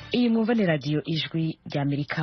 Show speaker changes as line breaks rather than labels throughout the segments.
iyi mwumva ni radiyo ijwi ry'amerika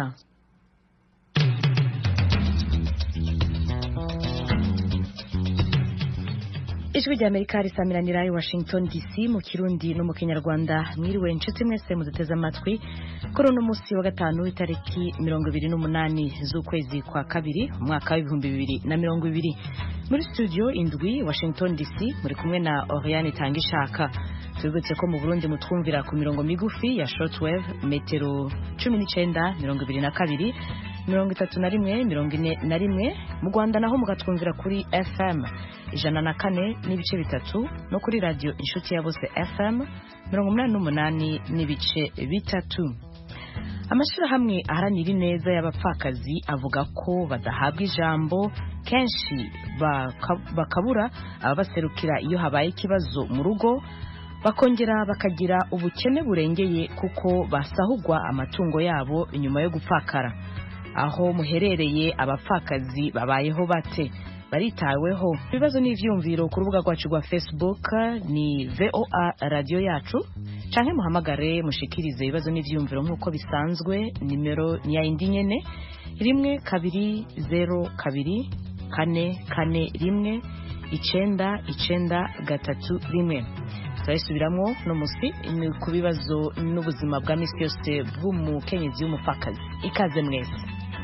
ijwi ry'amerika risamiranira i washington dc mu kirundi no mu kinyarwanda mwiriwe inshuti mwese muduteze amatwi kuri uno munsi wa gatanu itariki mirongo ibiri n'umunani z'ukwezi kwa kabiri umwaka w'ibihumbi bibiri na mirongo ibiri muri studio indwi washington dc muri kumwe na oriane tangishaka tubibutse ko mu burundi mutwumvira ku mirongo migufi ya shortwave metero cumi n'icenda mirongo ibiri na kabiri mirongo itatu na rimwe mirongo ine na rimwe mu rwanda naho mugatwumvira kuri fm ijana na kane n'ibice bitatu no kuri radiyo inshuti ya bose fm mirongo umunani n'umunani n'ibice bitatu amashyirahamwe aharanira ineza y'abapfakazi avuga ko badahabwa ijambo kenshi bakabura ababaserukira iyo habaye ikibazo mu rugo bakongera bakagira ubukene burengeye kuko basahugwa amatungo yabo nyuma yo gupfakara aho muherereye abapfakazi babayeho bate baritaweho ibibazo n'ivyumviro ku rubuga rwacu rwa facebook ni voa radiyo yacu canke muhamagare mushikirize ibibazo n'ivyumviro nk'uko bisanzwe nimero ni ya indi nyene rimwe kabiri zero kabiri kane kane rimwe icenda icenda gatatu rimwe turayisubiramwo no musi ni ku bibazo n'ubuzima bwa misi yose bw'umukenyezi w'umupfakazi ikaze mwese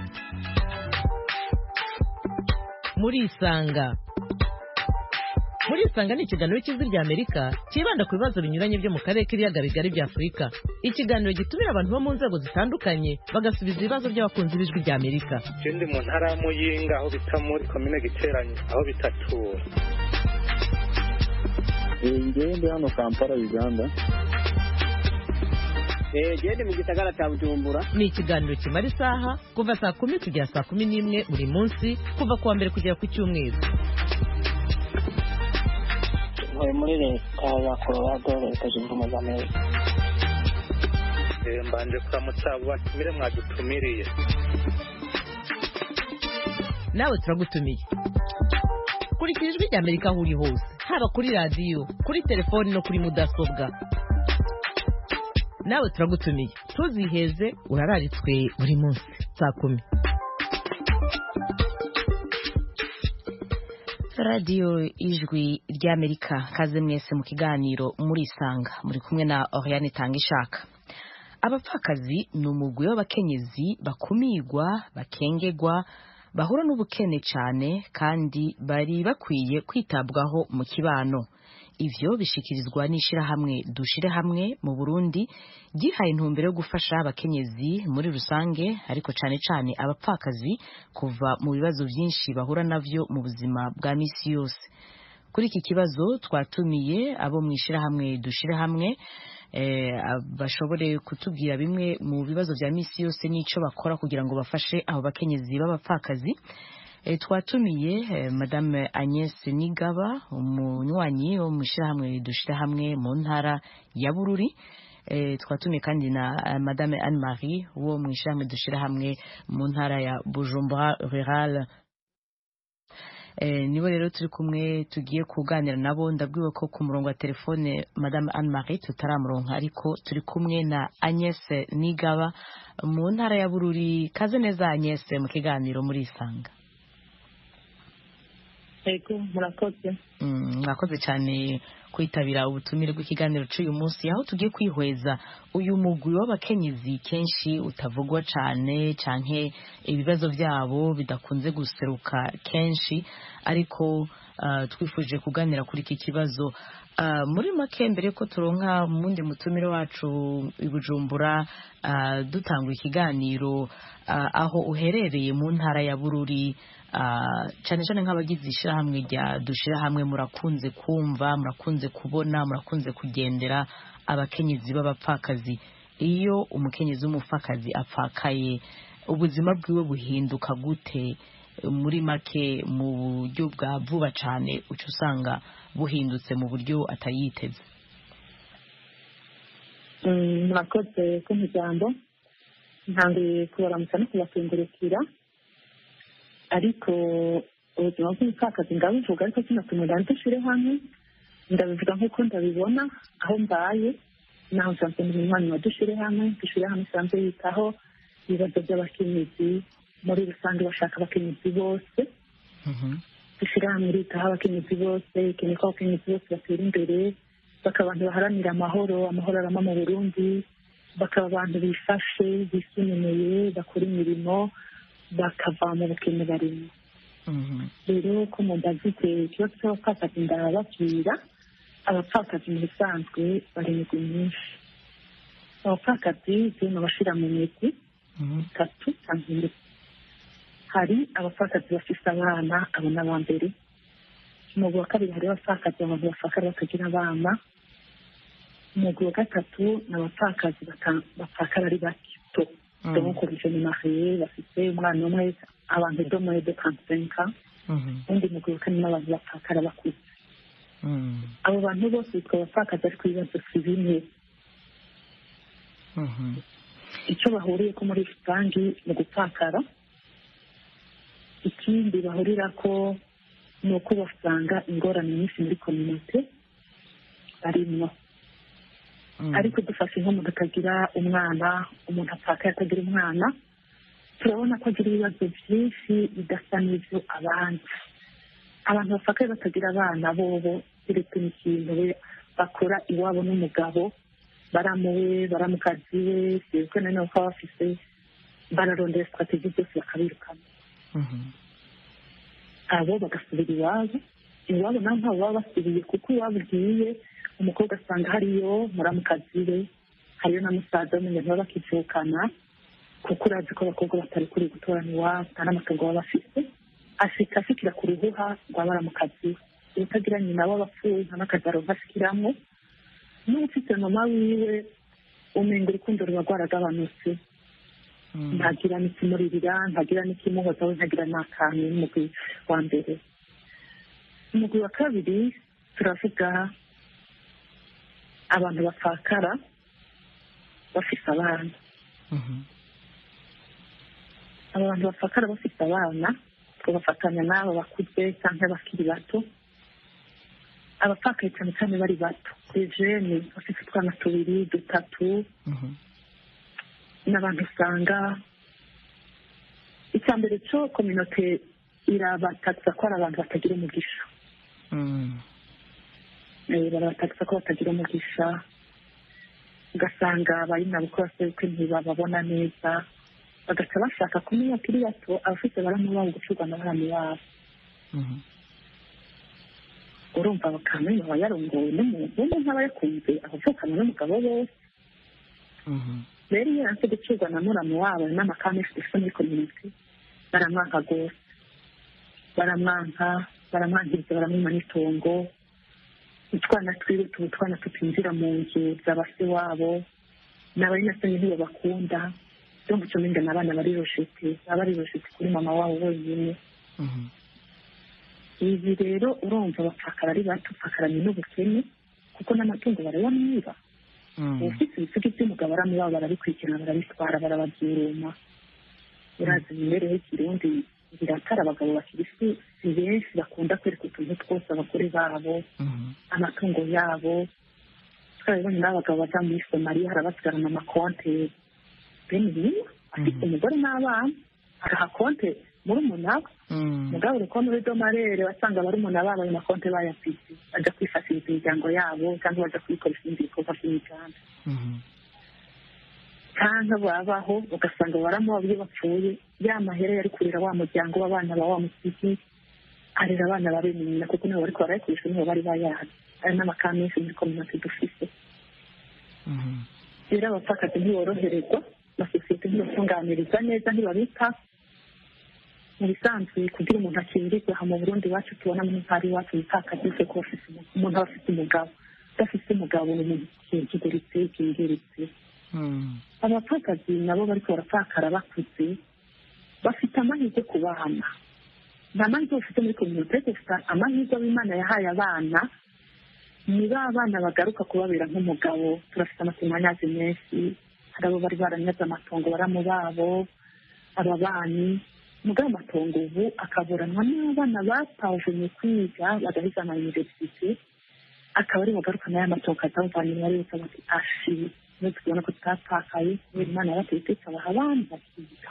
murisanga murisanga ni ikiganiro cy'ijwi rya amerika cyibanda ku bibazo binyuranye byo mu karere k'ibiyaga bigari bya afurika ikiganiro gitumira abantu bo mu nzego zitandukanye bagasubiza ibibazo by'abakunzi b'ijwi rya amerika
ikindi mu ntara ya muyinga aho bita muri komine giteranye aho bita tura
ngewe ndi hano kampala uganda
gende mu gisagara cya bujumbura
ni ikiganiro kimara isaha kuva saa kumi kugera saa kumi n'imwe buri munsi kuva ku wa mbere kugera ku cyumweru
ntuye muri leta ya colorado leta zunze ubumwe za amerika
mbanje kuramutsa abo batumire mwadutumiriye
nawe turagutumiye kurikira ijwi rya amerika aho uri hose haba kuri radiyo kuri telefoni no kuri mudasobwa nawe turagutumiye ntuziheze urararitswe buri munsi saa kumi
radiyo ijwi ry'amerika kaze mwese mu kiganiro murisanga muri kumwe na oriane tangishaka abapfakazi ni umugwi w'abakenyezi bakumirwa bakengegwa bahura n'ubukene cyane kandi bari bakwiye kwitabwaho mu kibano ivyo bishikirizwa n'ishirahamwe dushire hamwe mu Burundi gihaye intumbero yo gufasha abakenyezi muri rusange ariko cane cane abapfakazi kuva mu bibazo vyinshi bahura navyo mu buzima bwa misi yose kuri iki kibazo twatumiye abo mu ishirahamwe dushire hamwe eh, bashobore kutubwira bimwe mu bibazo vya misi yose n'ico bakora kugira ngo bafashe abo bakenyezi b'abapfakazi E, twatumiye e, madame Agnes Nigaba umunywanyi wo mu ishyirahamwe dushira hamwe mu ntara ya Bururi e, twatumiye kandi na uh, madame Anne Marie wo mu ishyirahamwe dushira hamwe mu ntara ya Bujumbura Rural e, nibo rero turi kumwe tugiye kuganira nabo ndabwiwe ko ku murongo wa telefone madame Anne Marie tutaramuronka ariko turi kumwe na Agnes Nigaba mu ntara ya Bururi kaze neza Agnes mu kiganiro muri isanga
ego murakoze
mwakoze cyane kwitabira ubutumire bw'ikiganiro cy'uyu munsi aho tugiye kwihweza uyu mugwi w'abakenyezi kenshi utavugwa cyane canke ibibazo byabo bidakunze guseruka kenshi ariko uh, twifuje kuganira kuri iki kibazo uh, muri make mbere ko turonka mundi mutumire wacu i Bujumbura uh, dutanga ikiganiro aho uherereye mu ntara ya Bururi cyane cyane nk'abagize ishyirahamwe rya dushyira hamwe murakunze kumva murakunze kubona murakunze kugendera abakenyezi b'abapfakazi iyo umukenyezi w'umupfakazi apfakaye ubuzima bwiwe buhinduka gute muri make mu buryo bwa vuba cyane uca usanga buhindutse mu buryo atayiteze
murakoze ku muryango ntangiye kubaramutsa no kubakengurukira ariko ubuzima bw'umupfakazi ndabuvuga ariko kino kintu ndandushyire hamwe ndabivuga nk'uko ndabibona aho mbaye naho nsanzwe ndi umunywanyi wa dushyire hamwe dushyire hamwe isanzwe yitaho ibibazo by'abakenyezi muri rusange bashaka abakenyezi bose dushyire hamwe iritaho abakenyezi bose ikeneye ko abakenyezi bose batera imbere bakaba abantu baharanira amahoro amahoro arama mu burundi bakaba abantu bifashe bisununuye bakora imirimo bakava mu bukene barimo rero ko mudafite ikibazo cy'abapfakazi ndababwira abapfakazi mu bisanzwe barindwi nyinshi abapfakazi zino bashyira mu migwi itatu cyangwa ine hari abapfakazi bafite abana abo ni aba mbere umugwi wa kabiri hari abapfakazi abantu bapfakara batagira abana umugwi wa gatatu ni abapfakazi bapfakara ari bato demokorije ni mariye bafite umwana umwe abantu domoye de kansenka undi mugwi wa kane n'abantu bapfakara bakuze abo bantu bose bitwa abapfakazi ariko ibibazo si bimwe icyo bahuriye ko muri rusange mu gupfakara ikindi bahurira ko ni uko basanga ingorane nyinshi muri kominote barimo ariko dufashe nk'umuntu atagira umwana umuntu apfakaye atagira umwana turabona ko agira ibibazo byinshi bidasa n'ibyo abandi abantu bapfakaye batagira abana bobo keretse n'ikintu we bakora iwabo n'umugabo baramuwe baramukazi we sibwo na none baba bafise bararondera sitrategi zose bakabirukana abo bagasubira iwabo iwabo naho ntabwo baba basubiye kuko iwabo ugiye umukobwa asanga hariyo muramukazi we hariyo na musaza we baba bakivukana kuko urazi ko abakobwa batari kuri gutorana iwabo nta n'amatungo baba bafite ashika ashikira ku ruhuha rwa baramukazi we utagira nyina w'abapfuye nta n'akazi aronka ashikiramo n'ufite mama wiwe umenga urukundo ruba rwaragabanutse ntagira n'ikimuririra ntagira n'ikimuhoza we ntagira n'akantu n'umugwi wa mbere umugwi wa kabiri turavuga abantu bapfakara bafise abana aba bantu bapfakara bafise abana tubafatanya n'abo bakuze cyangwa abakiri bato abapfakaye cyane cyane bari bato ejene bafite utwana tubiri dutatu n'abantu usanga icya mbere cyo kominote irabatatsa ko ari abantu batagira umugisha barabatatsa ko batagira umugisha ugasanga bari nabo ko basebukwe ntibababona neza bagaca bashaka kumenya akiri bato abafite baramu babo gucurwa na baramu babo urumva bakamenya aba yarongowe n'umuntu umuntu aba yakunze abavukana n'umugabo bose rero iyo yanse gucurwa na muramu wabo n'amakameshi dufite muri kominote baramwanka rwose baramwanka baramwangiriza baramwima n'itongo utwana twiwe tuba utwana tutinjira mu nzu za base wabo n'abari nasomye ntibabakunda cyo guca n'ingana abana bari roshete baba bari roshete kuri mama wabo wenyine ibi rero urumva bapfakara ari bato upfakaranye n'ubukene kuko n'amatungo barayamwiba ufite ibisugi by'umugabo aramubaba barabikurikirana barabitwara barababyuruma urazi imibereho y'ikirundi biratara abagabo bakiri si benshi bakunda kwereka utuntu twose abagore babo amatungo yabo twarabibonye n'abagabo baja muri somaliya harabasigarana amakonte bene ibintu afite umugore n'abana agaha konte muri umunaba mugabo uri kubona uri domarere wasanga barumuna babo ayo makonte bayafite bajya kwifashiriza imiryango yabo cyangwa bajya kuyikoresha ibindi bikorwa by'imiganda cyangwa babaho ugasanga baramuha iyo bapfuye ya mahera yari kurera wa muryango w'abana ba wa musiki arera abana ba bene nyina kuko nibo bariko barayikoresha nibo bari bayazi ari n'amakara menshi muri kominote dufise rero abapfakazi ntiboroherezwa amasosiyete ntibatunganiriza neza ntibabita mu bisanzwe kugira umuntu akingirwe aha mu burundi iwacu tubona muri ntara iwacu umupfakazi wese ko umuntu aba afite umugabo udafite umugabo ni umuntu kingiritse kingiritse abapfakazi nabo bariko barapfakara bakuze bafite amahirwe ku bana nta mahirwe bafite muri kominote gusa amahirwe ab'imana yahaye abana ni ba bana bagaruka kubabera nk'umugabo turafite amatemanyazi menshi hari abo bari baranyaze amatongo baramu babo ababanyi mugabo amatongo ubu akaburanwa n'abana batavumye kwiga bagahiga ama universite akaba ari bugarukana ya matongo azawuvana inyuma yose bati ashi niyo tubona ko tutapfakaye kubera imana yabateye ikabaha abandi bakiga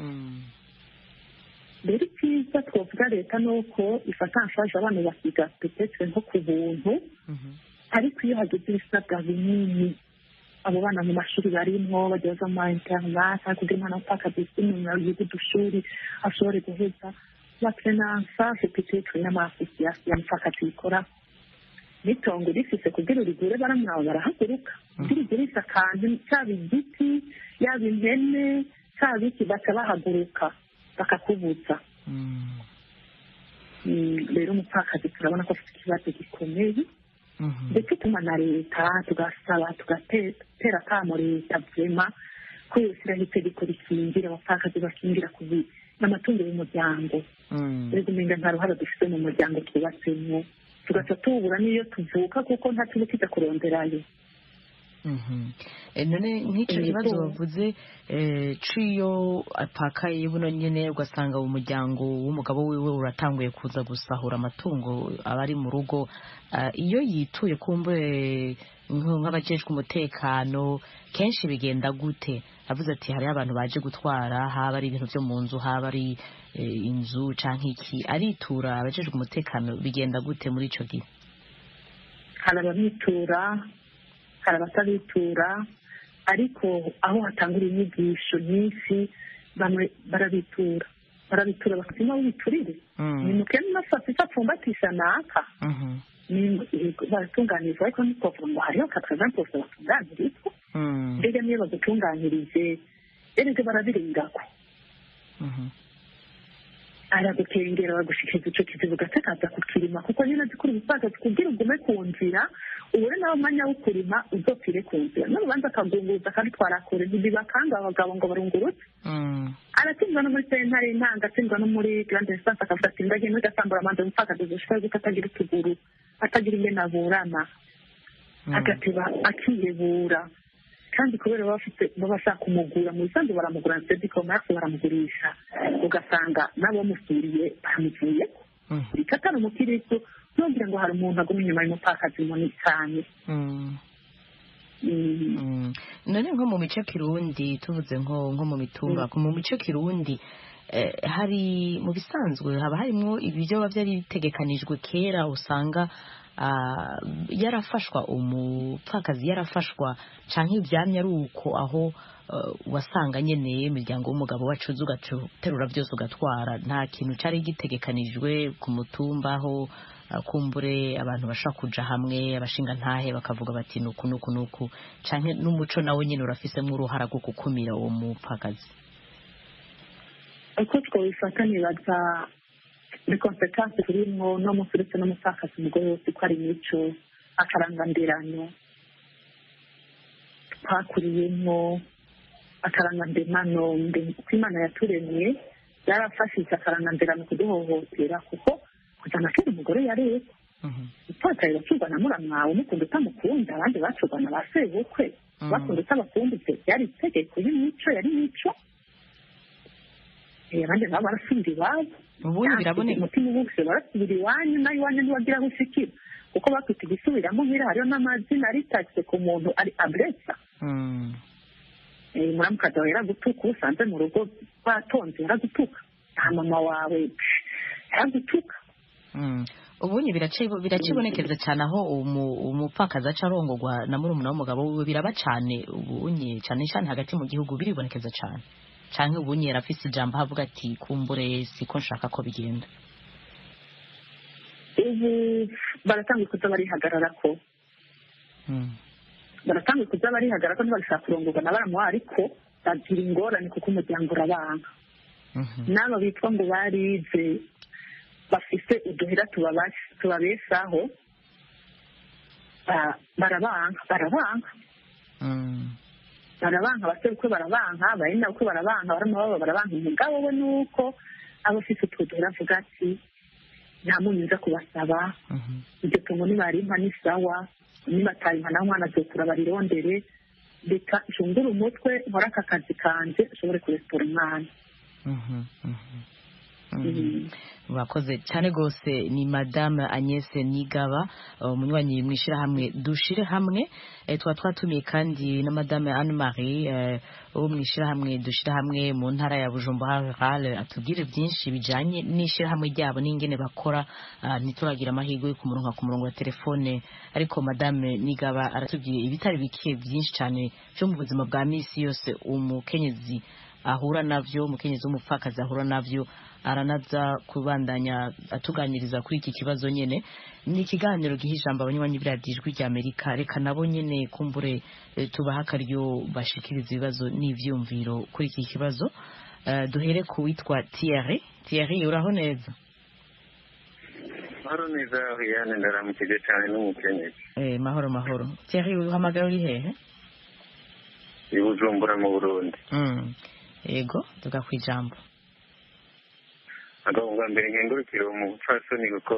rero icyiza twavuga leta ni uko ifata anshaje abana bakiga petetre nko ku buntu ariko iyo hageze ibisabwa binini abo bana mu mashuri barimwo bagiye baza mu ma interinete kugira umwana w'umupfakazi yisumbuye yiga udushuri ashobore guheza bakenansa petetre n'amasosiyasiyo y'umupfakazi bikora n'itongo rifise kugira urigure baramwawe barahaguruka kugira ugurisha akantu cyaba igiti yaba impene cyaba iki baca bahaguruka bakakubuza rero umupfakazi turabona ko afite ikibazo gikomeye ndetse tuma na leta tugasaba tugatera akamo leta vema ko yoshyiraho itegeko rikingira abapfakazi bakingira ku n'amatungo y'umuryango rero umenga nta ruhare dufite mu muryango twubatsemo tugaca tubura n'iyo tuvuka kuko nta kintu kijya kuronderayo
none nk'icyo kibazo bavuze ciyo apakaye buno nyine ugasanga umuryango w'umugabo wiwe uratanguye kuza gusahura amatungo aba ari mu rugo iyo yituye kumbure nk'abajejwe umutekano kenshi bigenda gute avuze ati hariho abantu baje gutwara haba ari ibintu byo mu nzu haba ari inzu cyangwa iki aritura abajejwe umutekano bigenda gute muri icyo gihe
hari ababitura hari abatabitura ariko aho hatangura inyigisho nyinshi bamwe barabitura barabitura bakazima w'ibiturire ni mukene n'asasi apfumbatisha naka baratunganirizwa ariko ntitwavuga ngo hariho katagana kose batunganirizwa mbega niyo bagutunganyirije erega barabirengako aragukengera bagushikiriza ico kizibu gatakaza kukirima kuko nyine zikuri ubupfakazi kugira ugume ku nzira ubure nawe umwanya wo kurima uzopfire ku nzira n'urubanza akagunguza akabitwara kure ntibibakanga abagabo ngo barungurutse aratsindwa no muri sentare intanga atsindwa no muri grande instance akavuga ati ndagiye muri gasambura amanza umupfakazi gushika yuko atagira utuguru atagira ingene aburana agateba akiyebura kandi kubera baba bafite baba bashaka kumugura mu bisanzwe baramugura na sedi commerce baramugurisha ugasanga n'abamusuriye baramuvuye reka atari umukiristo ntugira ngo hari umuntu aguma inyuma y'umupfakazi munini cyane
none nko mu mico kirundi tuvuze nko nko mu mitumba mu mico kirundi hari mu bisanzwe haba harimo ibyo biba byari bitegekanijwe kera usanga yarafashwa umupfakazi yarafashwa cyangwa ibyamya ari uko aho wasanga nyine imiryango w'umugabo wacuze ugaterura byose ugatwara nta kintu cyari gitegekanijwe ku mutumba aho kumbure abantu bashobora kuja hamwe abashinga ntahe bakavuga bati nuku nuku nuku cyangwa n'umuco nawe nyine urafisemo uruhara rwo gukumira uwo mupfakazi
uko twabifata nibaza ni konsekansi turimo no munsi uretse n'umupfakazi umugore wese ko ari imico akarangandirano twakuriyemo akarangandirano uko imana yaturemye yarafashije akarangandirano kuduhohotera kuko kujyana kera umugore yareba upfakaye bacurwa na muramwawe umukunda utamukunda abandi bacurwa na ba sebukwe bakunda utabakumbitse byari itegeko y'imico yari imico abandi nabo barasubira iwabo
ubundi biraboneka
umutima ubuse barasubira iwanyu nawe iwanyu ntiwagira aho ushikira kuko bakwita igisubiramo nk'ira hariho n'amazina aritatse ku muntu ari aburesa muramukazi wawe yaragutuka usanze mu rugo batonze yaragutuka nta mama wawe yaragutuka
ubundi biracibonekeza cyane aho umupfakazi aca arongorwa na murumuna w'umugabo wiwe biraba cyane ubunye cyane cyane hagati mu gihugu biribonekeza cyane cyangwa ubunye yarafise ijambo avuga ati kumbure siko nshaka ko bigenda
ubu baratanga kuza barihagarara ko baratanga kuza barihagarara ko ntibashaka kurongorwa na baramuha ariko bagira ingorane kuko umuryango urabanga n'aba bitwa ngo barize bafite uduhera tubabeshaho barabanka barabanka barabanka abaserukwe barabanka abarina uko barabanka baramubaba barabanka umugabo we ni uko aba afite utwo duhera avuga ati nta muntu uza kubasaba iryo tungo nibarimpa ni sawa nibatayimpa nawe umwana azokura barirondere reka nshungure umutwe nkore aka kazi kanje ashobore kuresitora umwana
murakoze cyane rwose ni madame Agnès nigaba umunywanyi mu ishyirahamwe dushire hamwe tuba twatumiye kandi na madame anne marie wo mu ishyirahamwe dushire hamwe mu ntara ya bujumbura rurale atubwire byinshi bijyanye n'ishyirahamwe ryabo n'ingene bakora ntituragira amahirwe yo kumuronka ku murongo wa telefone ariko madame nigaba aratubwiye ibitari bike byinshi cyane byo mu buzima bwa minsi yose umukenyezi ahura navyo umukenyezi w'umupfakazi ahura navyo aranaza kubandanya atuganiriza kuri iki kibazo nyene ni ikiganiro giha ijambo abanywanyi b'iradiyo ijwi rya amerika reka nabo nyene kumbure tubaha akaryo bashikiriza ibibazo n'ivyumviro kuri iki kibazo uh, duhere ku witwa Thierry Thierry uraho neza
mahoro neza Riane ndaramukije cyane n'umukenyezi
eh mahoro mahoro Thierry uhamagara uri hehe
i Bujumbura mu Burundi
mm. ego tuga kwijambo
agahunga mbere nkengurukire umupfasoni kuko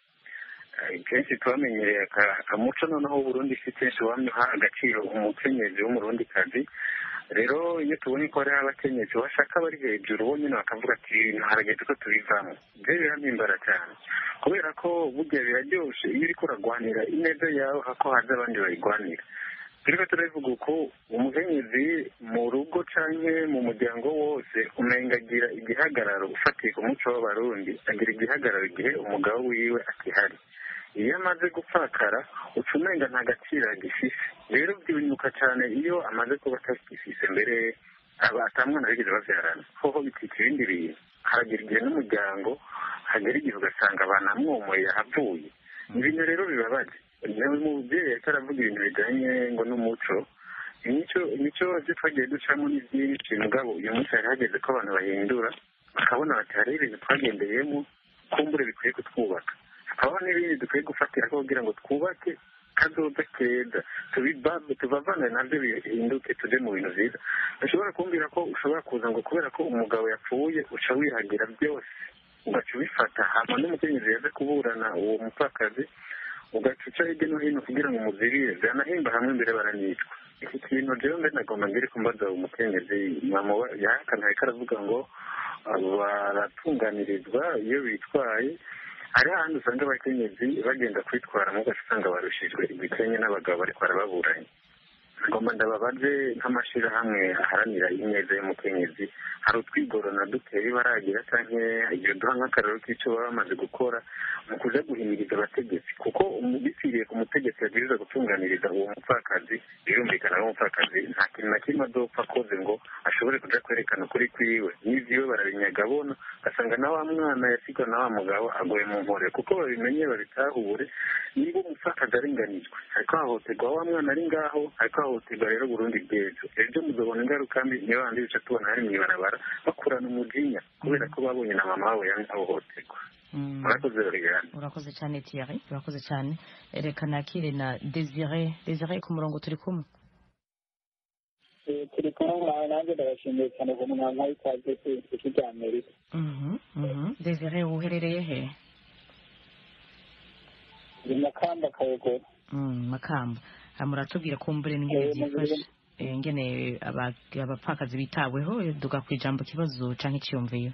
kenshi twamenyereye akamuco noneho Burundi si kenshi wamha agaciro umukenyezi w'umurundikazi rero iyo tubonye ko hariho abakenyezi bashaka bari hejuru bo nyine bakavuga ati ibintu harageze ko tubivamo ibyo birampimbara cyane kubera ko burya biraryoshe iyo uriko uragwanira ineza yawe hako haza abandi bayigwanira turiko turabivuga uko umukenyezi mu rugo canke mu muryango wose umenga agira igihagararo ufatiye ku muco w'abarundi agira igihagararo igihe umugabo wiwe akihari iyo amaze gupfakara uca umenga nta gaciro agifise rero byibunyuka cyane iyo amaze kuba atagifise mbere aba atamwana bigeze bavyarana hoho bitwika ibindi bintu haragira igihe n'umuryango hagera igihe ugasanga banamwomoye yahavuye ibintu rero bibabaje umubyeyi ariko aravuga ibintu bijyanye ngo n'umuco imico imico byo twagiye ducamo ni byinshi mugabo uyu munsi hari hageze ko abantu bahindura bakabona bati hariho ibintu twagendeyemo kumbure bikwiye kutwubaka hakabaho n'ibindi dukwiye gufatira ko kugira ngo twubake kazoza keza tubavane nabyo bihinduke tujye mu bintu byiza ushobora kumbwira ko ushobora kuza ngo kubera ko umugabo yapfuye uca wihagira byose ugaca ubifata hama n'umukenyezi yaje kuburana uwo mupfakazi ugacuca hirya no hino kugira ngo umuzirire byanahimba hamwe mbere baranicwa iki kintu rero mbe nagomba ngiri kumbaza umukenyezi yahakana ariko aravuga ngo baratunganirizwa iyo bitwaye hari ahandi usanga abakenyezi bagenda kwitwara mu gace usanga barushijwe ibikenye n'abagabo bariko barababuranye ngomba ndababaze nk'amashyirahamwe aharanira ineza y'umukenyezi hari utwigorona dutera baragira canke igihe duha nk'akararo k'ico baba bamaze gukora mu kuja guhimiriza abategetsi kuko bipfiriye ku mutegetsi yabwiriza gutunganiriza uwo mupfakazi birumvikana ko umupfakazi nta kintu na kimwe adopfa akoze ngo ashobore kuja kwerekana ukuri kwiwe n'ivyiwe barabinyaga bona ugasanga na wa mwana yasigwa na wa mugabo agoye mu nkore kuko babimenye babitahure niba umupfakazi arenganijwe ariko hahoterwa wa mwana ari ngaho ariko hahoterwa rero burundi bw'ejo ejo muzobona ingaruka mbi niyo bandi bica tubona hari mw'ibarabara bakurana umujinya kubera ko babonye na mama wabo yanze ahohoterwa urakoze rero
urakoze cyane Thierry urakoze cyane reka nakire na Desire Desire ku murongo turi kumwe
turi kumwe mwawe nanjye ndabashimiye cyane ku mwana w'ikaze ku isi rya amerika
Desire uherereye he
ni makamba kayogoro
makamba muratubwira ko mbere n'ingene byifashe ingene abapfakazi bitaweho duga ku ijambo kibazo canke iciyumviyo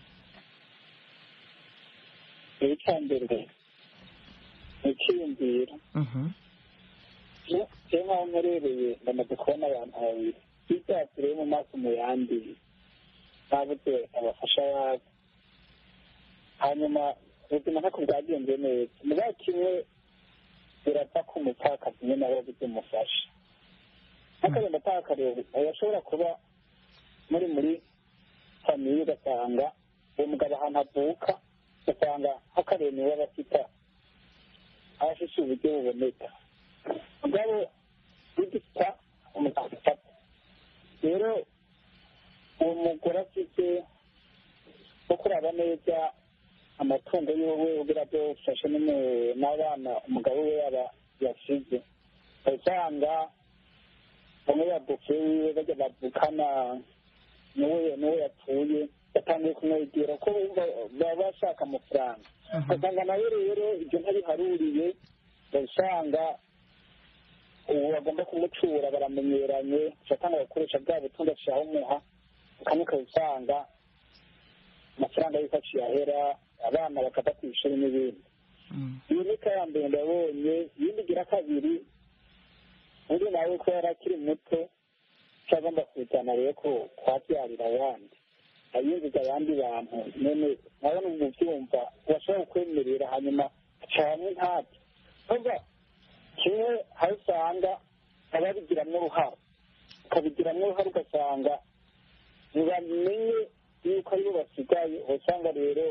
icya mbere ni icyiyumviro je nkaho mperereye ndamaze kubona abantu babiri ibyatsi rero mu maso mu yandi ntabuze abafasha yabo hanyuma ubuzima ntako bwagenze neza mugabo kimwe birapfa ko umupfakazi nyine nawe wabuze umufasha nk'akagenda atakareba yashobora kuba muri muri famiye ugasanga uwo mugabo ahantu avuka ugasanga nk'akareba niwe aba afite aba afite uburyo buboneka mugabo ugifita umugabo afata rero uwo mugore afite wo kuraba neza amatungo yiwe kugira byofashe n'abana umugabo we yaba yasize usanga bamwe bavuke wiwe bajya bavukana n'uwo n'uwo yapfuye batangiye kumwegera ko baba bashaka amafaranga ugasanga nawe rero ibyo ntabiharuriye usanga ubu bagomba kumucura baramenyeranye ugatanga agakoresha bwa butunzi ashaka umuha ukamuka usanga
amafaranga y'uko akiyahera abana bakava ku ishuri n'ibindi iyi ni ka ya mbere ndabonye iyindi igira kabiri undi nawe ko yari akiri muto cyagomba kuzana rero ko kwabyarira abandi ayinjiza abandi bantu none nabona ubu byumva urashobora kukwemerera hanyuma cyane ntabyo kumva kimwe aho usanga ababigiramo uruhare ukabigiramo uruhare ugasanga ntibamenye yuko aribo basigaye usanga rero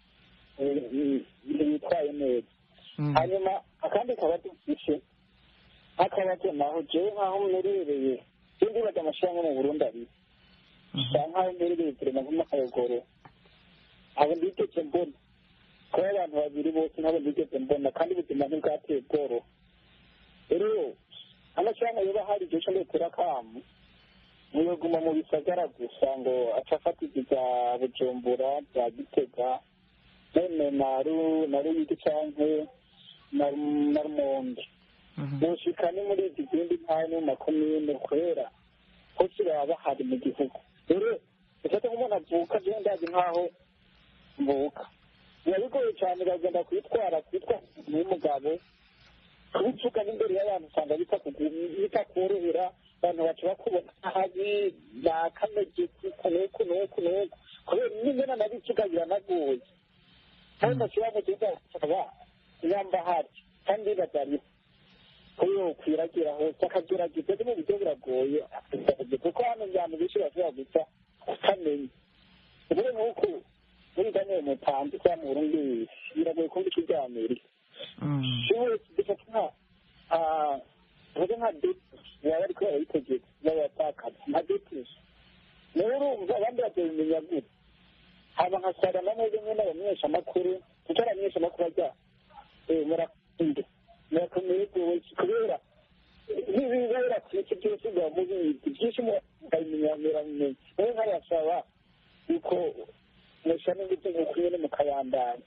bitwaye neza hanyuma akandi kabazo dufite nk'akabazo naho jewe nk'aho mmerereye sindi baga amashyirahamwe mu burundi abiri bisa nk'aho mmerereye turema nk'amakayogoro abo ndigeze mbona kuba abantu babiri bose ntabwo ndigeze mbona kandi ubuzima ntibwateye bworoha rero amashyirahamwe yoba hari igihe cyo ndetera akamu ntiyoguma mu bisagara gusa ngo aca afatiza ibya bujumbura bya gitega none na ruyigi canke na rumonge boshika ni muri izi zindi ntara no mu makomine kwera hose baba bahari mu gihugu rero ufate nk'umuntu avuka jewe ndazi nk'aho mvuka biba bigoye cyane bagenda kwitwara kwitwa n'umugabo kubivuga n'imbere y'abantu usanga bitakorohera abantu baca bakubona habi bakamege kuku nuku nuku nuku kubera n'imena nabivuga biranagoye kandi ntashyiramo kiza akaba yamba hari kandi bazari kuyo kwiragira hose akagerageza no mu buryo buragoye kuko hano abantu benshi bashobora gusa kutamenya ubure nk'uko muri daniel mutanzi cyangwa mu burundi biragoye kumva icyo bya amerika ubu dufata nka tuvuge nka depusi baba ariko barayitegeka b'abatakazi nka depusi nawe urumva abandi bakabimenya gute haba nkasara na mwebwe nyine abamenyeshamakuru kuko abamenyeshamakuru ajya murakunde murakomeye rwose kubera n'ibibera ku isi byose biba mubizi byinshi mukabimenya muramenya nawe nkabasaba yuko mushyira n'ingufu nk'uko nyine mukayandana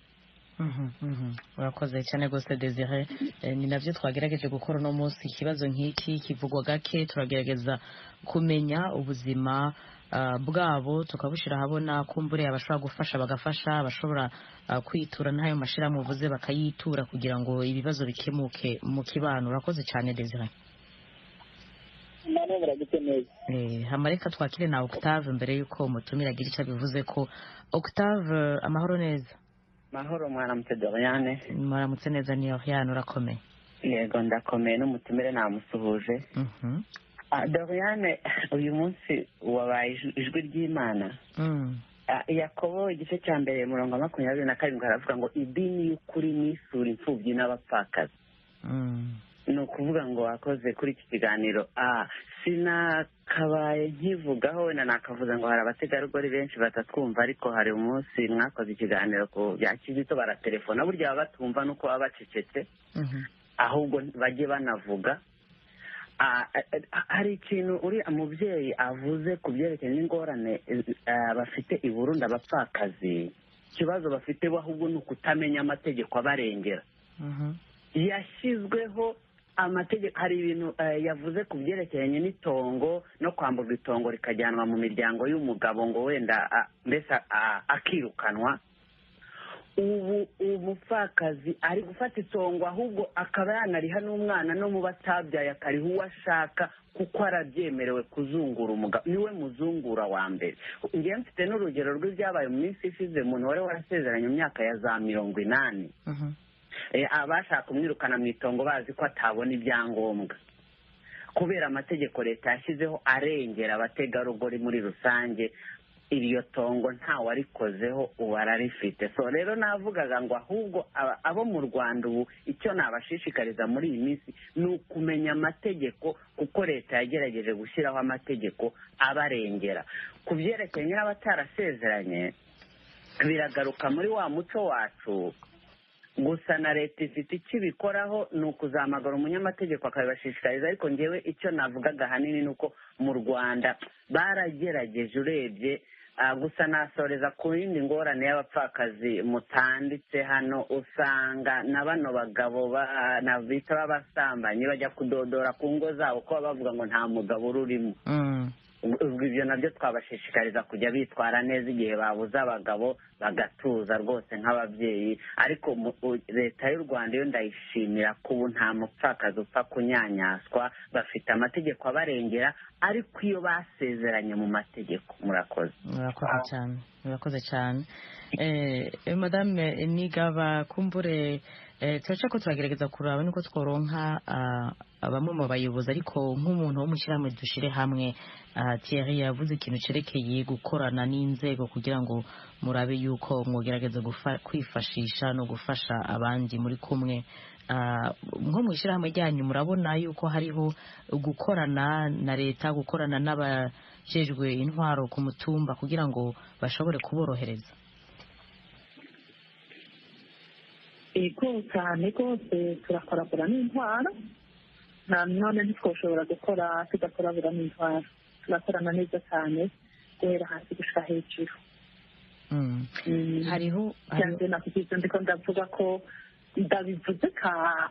urakoze cyane rwose desire ni nabyo twagerageje gukora uno munsi ikibazo nk'iki kivugwa gake turagerageza kumenya ubuzima bwabo tukabushyira ahabona kumbure abashobora gufasha bagafasha abashobora kwitura n'ayo mashyirahamwe uvuze bakayitura kugira ngo ibibazo bikemuke mu kibano urakoze cyane desire hamareka twakire na octave mbere y'uko umutumira agira icyo abivuze ko octave amahoro neza
mahoro mwaramutse doriane
mwaramutse neza ni oriane urakomeye
yego ndakomeye n'umutumire namusuhuje doriane uyu munsi wabaye ijwi ry'imana yakobo igice cya mbere murongo makumyabiri na karindwi haravuga ngo idini y'ukuri n'isura imfubyi n'abapfakazi ni ukuvuga ngo wakoze kuri iki kiganiro sinakabaye nkivugaho wenda nakavuze ngo hari abategarugori benshi batatwumva ariko hari umunsi mwakoze ikiganiro ku bya kizito baratelefona burya baba batumva nuko baba bacecetse ahubwo bajye banavuga hari ikintu uriya mubyeyi avuze ku byerekeye n'ingorane bafite i Burundi abapfakazi ikibazo bafite bo ahubwo ni ukutamenya amategeko abarengera yashyizweho amategeko hari ibintu yavuze ku byerekeranye n'itongo no kwamburwa itongo rikajyanwa mu miryango y'umugabo ngo wenda mbese akirukanwa ubu umupfakazi ari gufata itongo ahubwo akaba yanariha n'umwana no mu batabyaye akariha uwo ashaka kuko arabyemerewe kuzungura umugabo niwe muzungura wa mbere ngewe mfite n'urugero rw'ibyabaye mu minsi ishize umuntu wari warasezeranye mu myaka ya za mirongo inani abashaka kumwirukana mu itongo bazi ko atabona ibyangombwa kubera amategeko leta yashyizeho arengera abategarugori muri rusange iryo tongo ntawarikozeho ubu ararifite so rero navugaga ngo ahubwo abo mu rwanda ubu icyo nabashishikariza muri iyi minsi ni ukumenya amategeko kuko leta yagerageje gushyiraho amategeko abarengera ku byerekeranye n'abatarasezeranye biragaruka muri wa muco wacu gusa na leta ifite icyo ibikoraho ni ukuzamagara umunyamategeko akabibashishikariza ariko ngewe icyo navugaga ahanini ni uko mu rwanda baragerageje urebye gusa nasoreza ku yindi ngorane y'abapfakazi mutanditse hano usanga na bano bagabo bita b'abasambanyi bajya kudodora ku ngo zabo kuba bavuga ngo nta mugabo ururimo ubwo ibyo nabyo twabashishikariza kujya bitwara neza igihe babuze abagabo bagatuza rwose nk'ababyeyi ariko mu- u- leta y'u rwanda yo ndayishimira ko ubu nta mupfakazi upfa kunyanyaswa bafite amategeko abarengera ariko iyo basezeranye mu mategeko murakoze
murakoze cyane murakoze cyane eh, eh, madame nigaba kumbure eh, turaca ko turagerageza kuraba nuko tworonka ah, bamwe mu bayobozi ariko nk'umuntu wo mu shyirahamwe dushire hamwe ah, Thierry yavuze ikintu cerekeye gukorana n'inzego kugira ngo murabe yuko mwogerageza gufa- kwifashisha no gufasha abandi muri kumwe Ah, nko mu ishyirahamwe ryanyu murabona yuko hariho gukorana na leta gukorana n'abajejwe intwaro ku mutumba kugira ngo bashobore kuborohereza
ego cyane rwose turakorabura n'intwaro nta none ntitwoshobora gukora tudakorabura n'intwaro turakorana neza cyane guhera hasi gushika hejuru
Mm.
Mm.
hariho hariho-
byanze nakugize ndiko ndavuga ko ndabivuze ka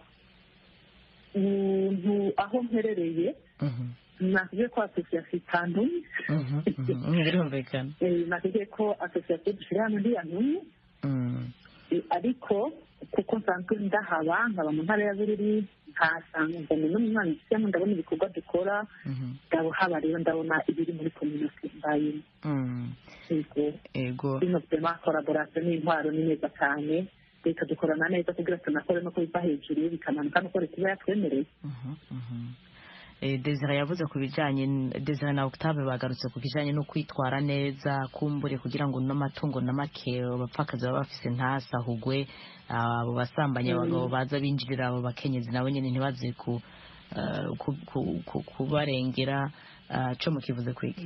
umuntu aho mperereye
Mhm,
nakubwiye ko asosiyasiyo itantumye
mhm, mhm. birumvikana
Eh, nakubwiye ko asosiyasiyo dushyira hamwe ndiyantumye
Mm,
Eh, ariko kuko nsanzwe ndahaba nkaba mu ntara ya bururi nkahasanga mbona no mu mwana ishyiramo ndabona ibikorwa dukora
mhm,
ndahaba rero ndabona ibiri muri kominote mbayemo
mm.
yego
ego
bino byema koraborasiyo n'intwaro ni neza cyane leta dukorana neza kugira tunakore no kubiva hejuru bikamanuka nuko leta iba yatwemereye
Mhm, mhm. Eh, Desire yavuze ku bijyanye n- Desire na Octave bagarutse ku bijyanye no kwitwara neza kumbure kugira ngo n'amatungo na make abapfakazi baba bafise ntasahugwe abo basambanyi abagabo baza binjirira abo bakenyezi nabo nyine ntibaze ku eh, ku- ku- ku- kubarengera ah, co mukivuze kwigi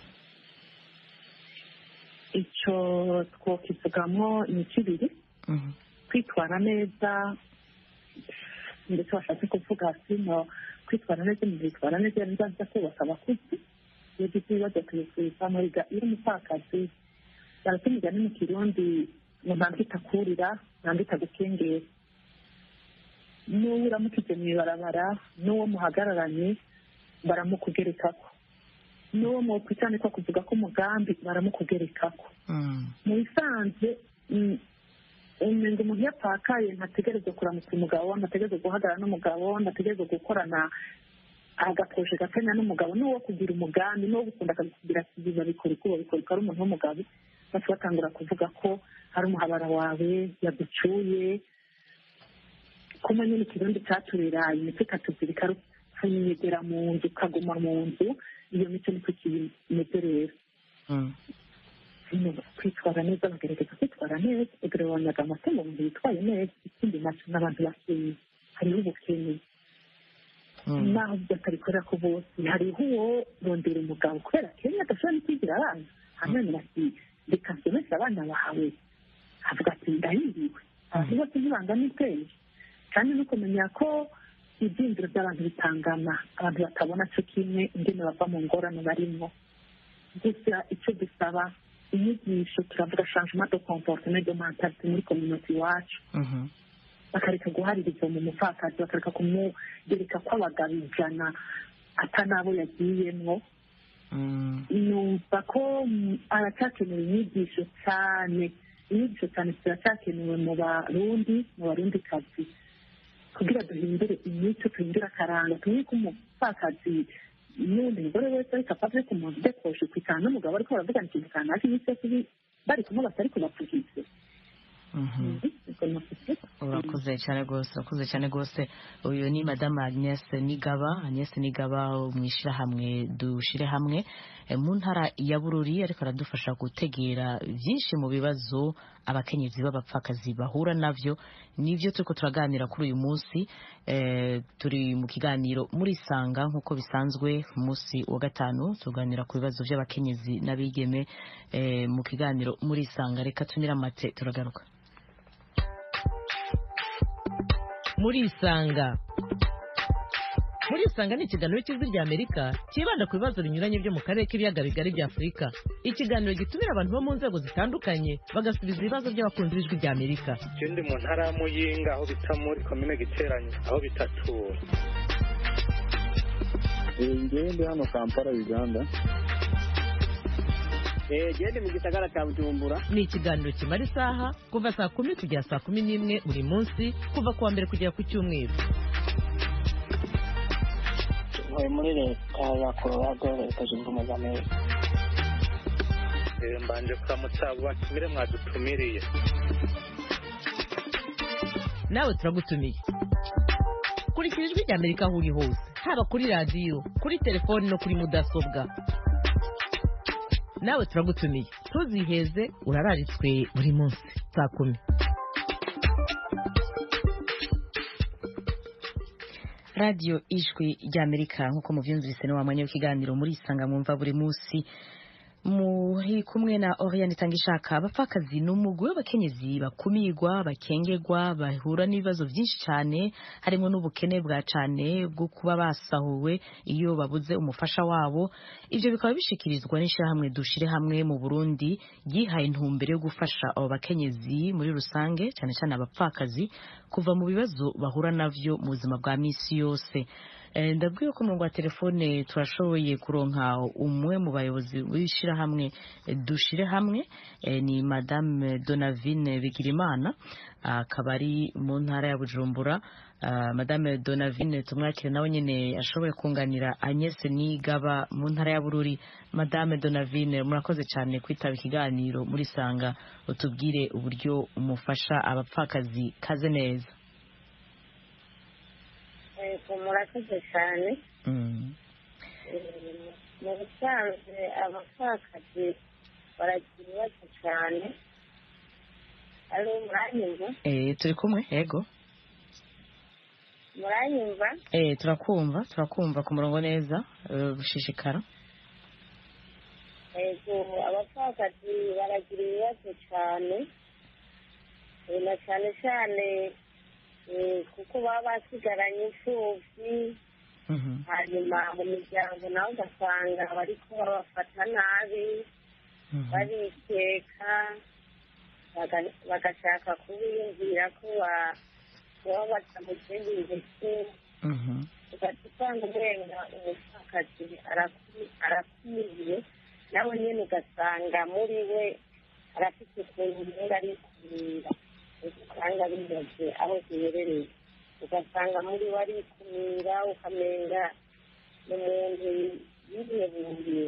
icyo twokivugamo imico ibiri
Mhm,
kwitwara neza ndetse washatse kuvuga sino kwitwara neza umuntu yitwara neza iyo bizaza kubaka abakuzi iyo ugize ibibazo tubisubiza muriga iyo umupfakazi barata imigani mu kirundi ngo ntabwo itakurira ntabwo itagukengera n'uwo uramukije mu ibarabara n'uwo muhagararanye baramukugerekako n'uwo mwokwicane ko kuvuga ko umugambi baramukugerekako
mm,
mu bisanzwe mm, umenga umuntu iyo apfakaye ntategerezwa kuramutsa umugabo ntategerezwa guhagarara n'umugabo ntategerezwa gukorana agaposhe gatanya n'umugabo n'uwo kugira umugambi n'uwo gukunda akakugira ati biba bikora uko babikora uko ari umuntu w'umugabo bose batangura kuvuga ko hari umuhabara wawe yagucuye kuma nyine ikirundi catureraye imitwe ikatuzirika rupfunyegera mu nzu ukaguma mu nzu iyo mico niko kimeze rero
mm,
kwitwara neza bagerageza kwitwara neza ubwo wanyaga amatungo umuntu yitwaye neza ikindi nacyo n'abantu bakeye hariho ubukene
mm.
naho batabikorera ko bose hariho uwo rondera umugabo kubera kenya adashobora no kwigira abana hanyuma ati reka nsomeshe abana bawe avuga ati ndahiriwe abantu bose ntibangana ubwenge kandi no kumenya ko ibyiyumviro by'abantu bitangana abantu batabona cyo kimwe ingene bava mu ngorane barimo gusa icyo dusaba inyigisho turavuga changement de comportement de mentalite muri community iwacu
Mhm,
bakareka guhaririza mu mupfakazi bakareka kumugereka ko abagabo ijana ata n'abo yagiyemwo
mm,
numva ko mm, aracyakenewe inyigisho cyane inyigisho cyane ziracyakenewe mu barundi mu barundi kazi kugira duhindure imico duhindure akaranga tumenye ko umupfakazi n'undi mugore wese ariko apfa ku muntu udekoshe kwitana n'umugabo ariko baravugana ikintu kanaka iminsi yose ibi- bari kumwe batari kubavugize
mhm. urakoze cyane rwose urakoze cyane rwose uyu ni madamu agnes nigaba agnes nigaba mu ishyirahamwe dushyire hamwe eh, mu ntara ya bururi ariko aradufasha gutegera byinshi mu bibazo abakenyezi b'abapfakazi bahura nabyo nibyo turiko turaganira kuri uyu munsi eh, turi mu kiganiro muri sanga nk'uko bisanzwe ku munsi wa gatanu tuganira ku bibazo by'abakenyezi n'abigeme eh, mu kiganiro muri sanga reka tunire amate turagaruka
murisanga murisanga ni ikiganiro cy'ijwi rya amerika cyibanda ku bibazo binyuranye byo mu karere k'ibiyaga bigari bya afurika ikiganiro gitumira abantu bo mu nzego zitandukanye bagasubiza ibibazo by'abakunzi b'ijwi rya amerika
ikindi mu ntara ya muyinga aho bita muri komine giteranye aho bitatura
ngewe ndi hano kampala uganda gende mu gisagara cya bujumbura
ni ikiganiro kimara isaha kuva saa kumi kugera saa kumi n'imwe buri munsi kuva ku wa mbere kugera ku cyumweru
ntuye muri leta ya colorado leta zunze ubumwe za amerika
mbanje kuramutsa abo batumire mwadutumiriye
nawe turagutumiye kurikira ijwi rya amerika aho uri hose haba kuri radiyo kuri telefoni no kuri mudasobwa nawe turagutumiye ntuziheze urararitswe buri munsi saa kumi
radiyo ijwi ry'amerika nk'uko mubyumvise ni wa mwanya w'ikiganiro muri isanga mwumva buri munsi muri kumwe na Oriane Tangishaka abapfakazi ni umugwi w'abakenyezi bakumirwa bakengegwa bahura n'ibibazo byinshi cyane harimo n'ubukene bwa cyane bwo kuba basahuwe iyo babuze umufasha wabo ibyo bikaba bishikirizwa n'ishyirahamwe dushire hamwe mu Burundi yihaye intumbero yo gufasha abo bakenyezi muri rusange cyane cyane abapfakazi kuva mu bibazo bahura navyo mu buzima bwa misi yose ndabwiye ko umurongo wa telefone turashoboye kuronka umwe mu bayobozi b'ishyirahamwe dushire hamwe ni madame donavine bigirimana akaba ari mu ntara ya bujumbura madame donavine tumwakire nawe nyine ashoboye kunganira agnes nigaba mu ntara ya bururi madame donavine murakoze cyane kwitaba ikiganiro muri sanga utubwire uburyo umufasha abapfakazi kaze neza
murakoze cyane mu busanzwe abapfakazi baragira ibibazo cyane ari muranyumva
turi kumwe yego
muranyumva
turakumva turakumva ku murongo neza gushishikara
yego abapfakazi baragira ibibazo cyane na cyane cyane kuko baba basigaranye imfubyi hanyuma mu miryango nawe ugasanga bari kuba babafata nabi barikeka bagashaka kubiyumvira ko baba batamugenda ndetse ugahita usanga urenga umupfakazi arakumiriye nawe nyine ugasanga muri we arafite ukuntu umenga ari kumira usanga bimeze aho ziherereye ugasanga muri we arikumira ukamenga ni umuntu yiheburiye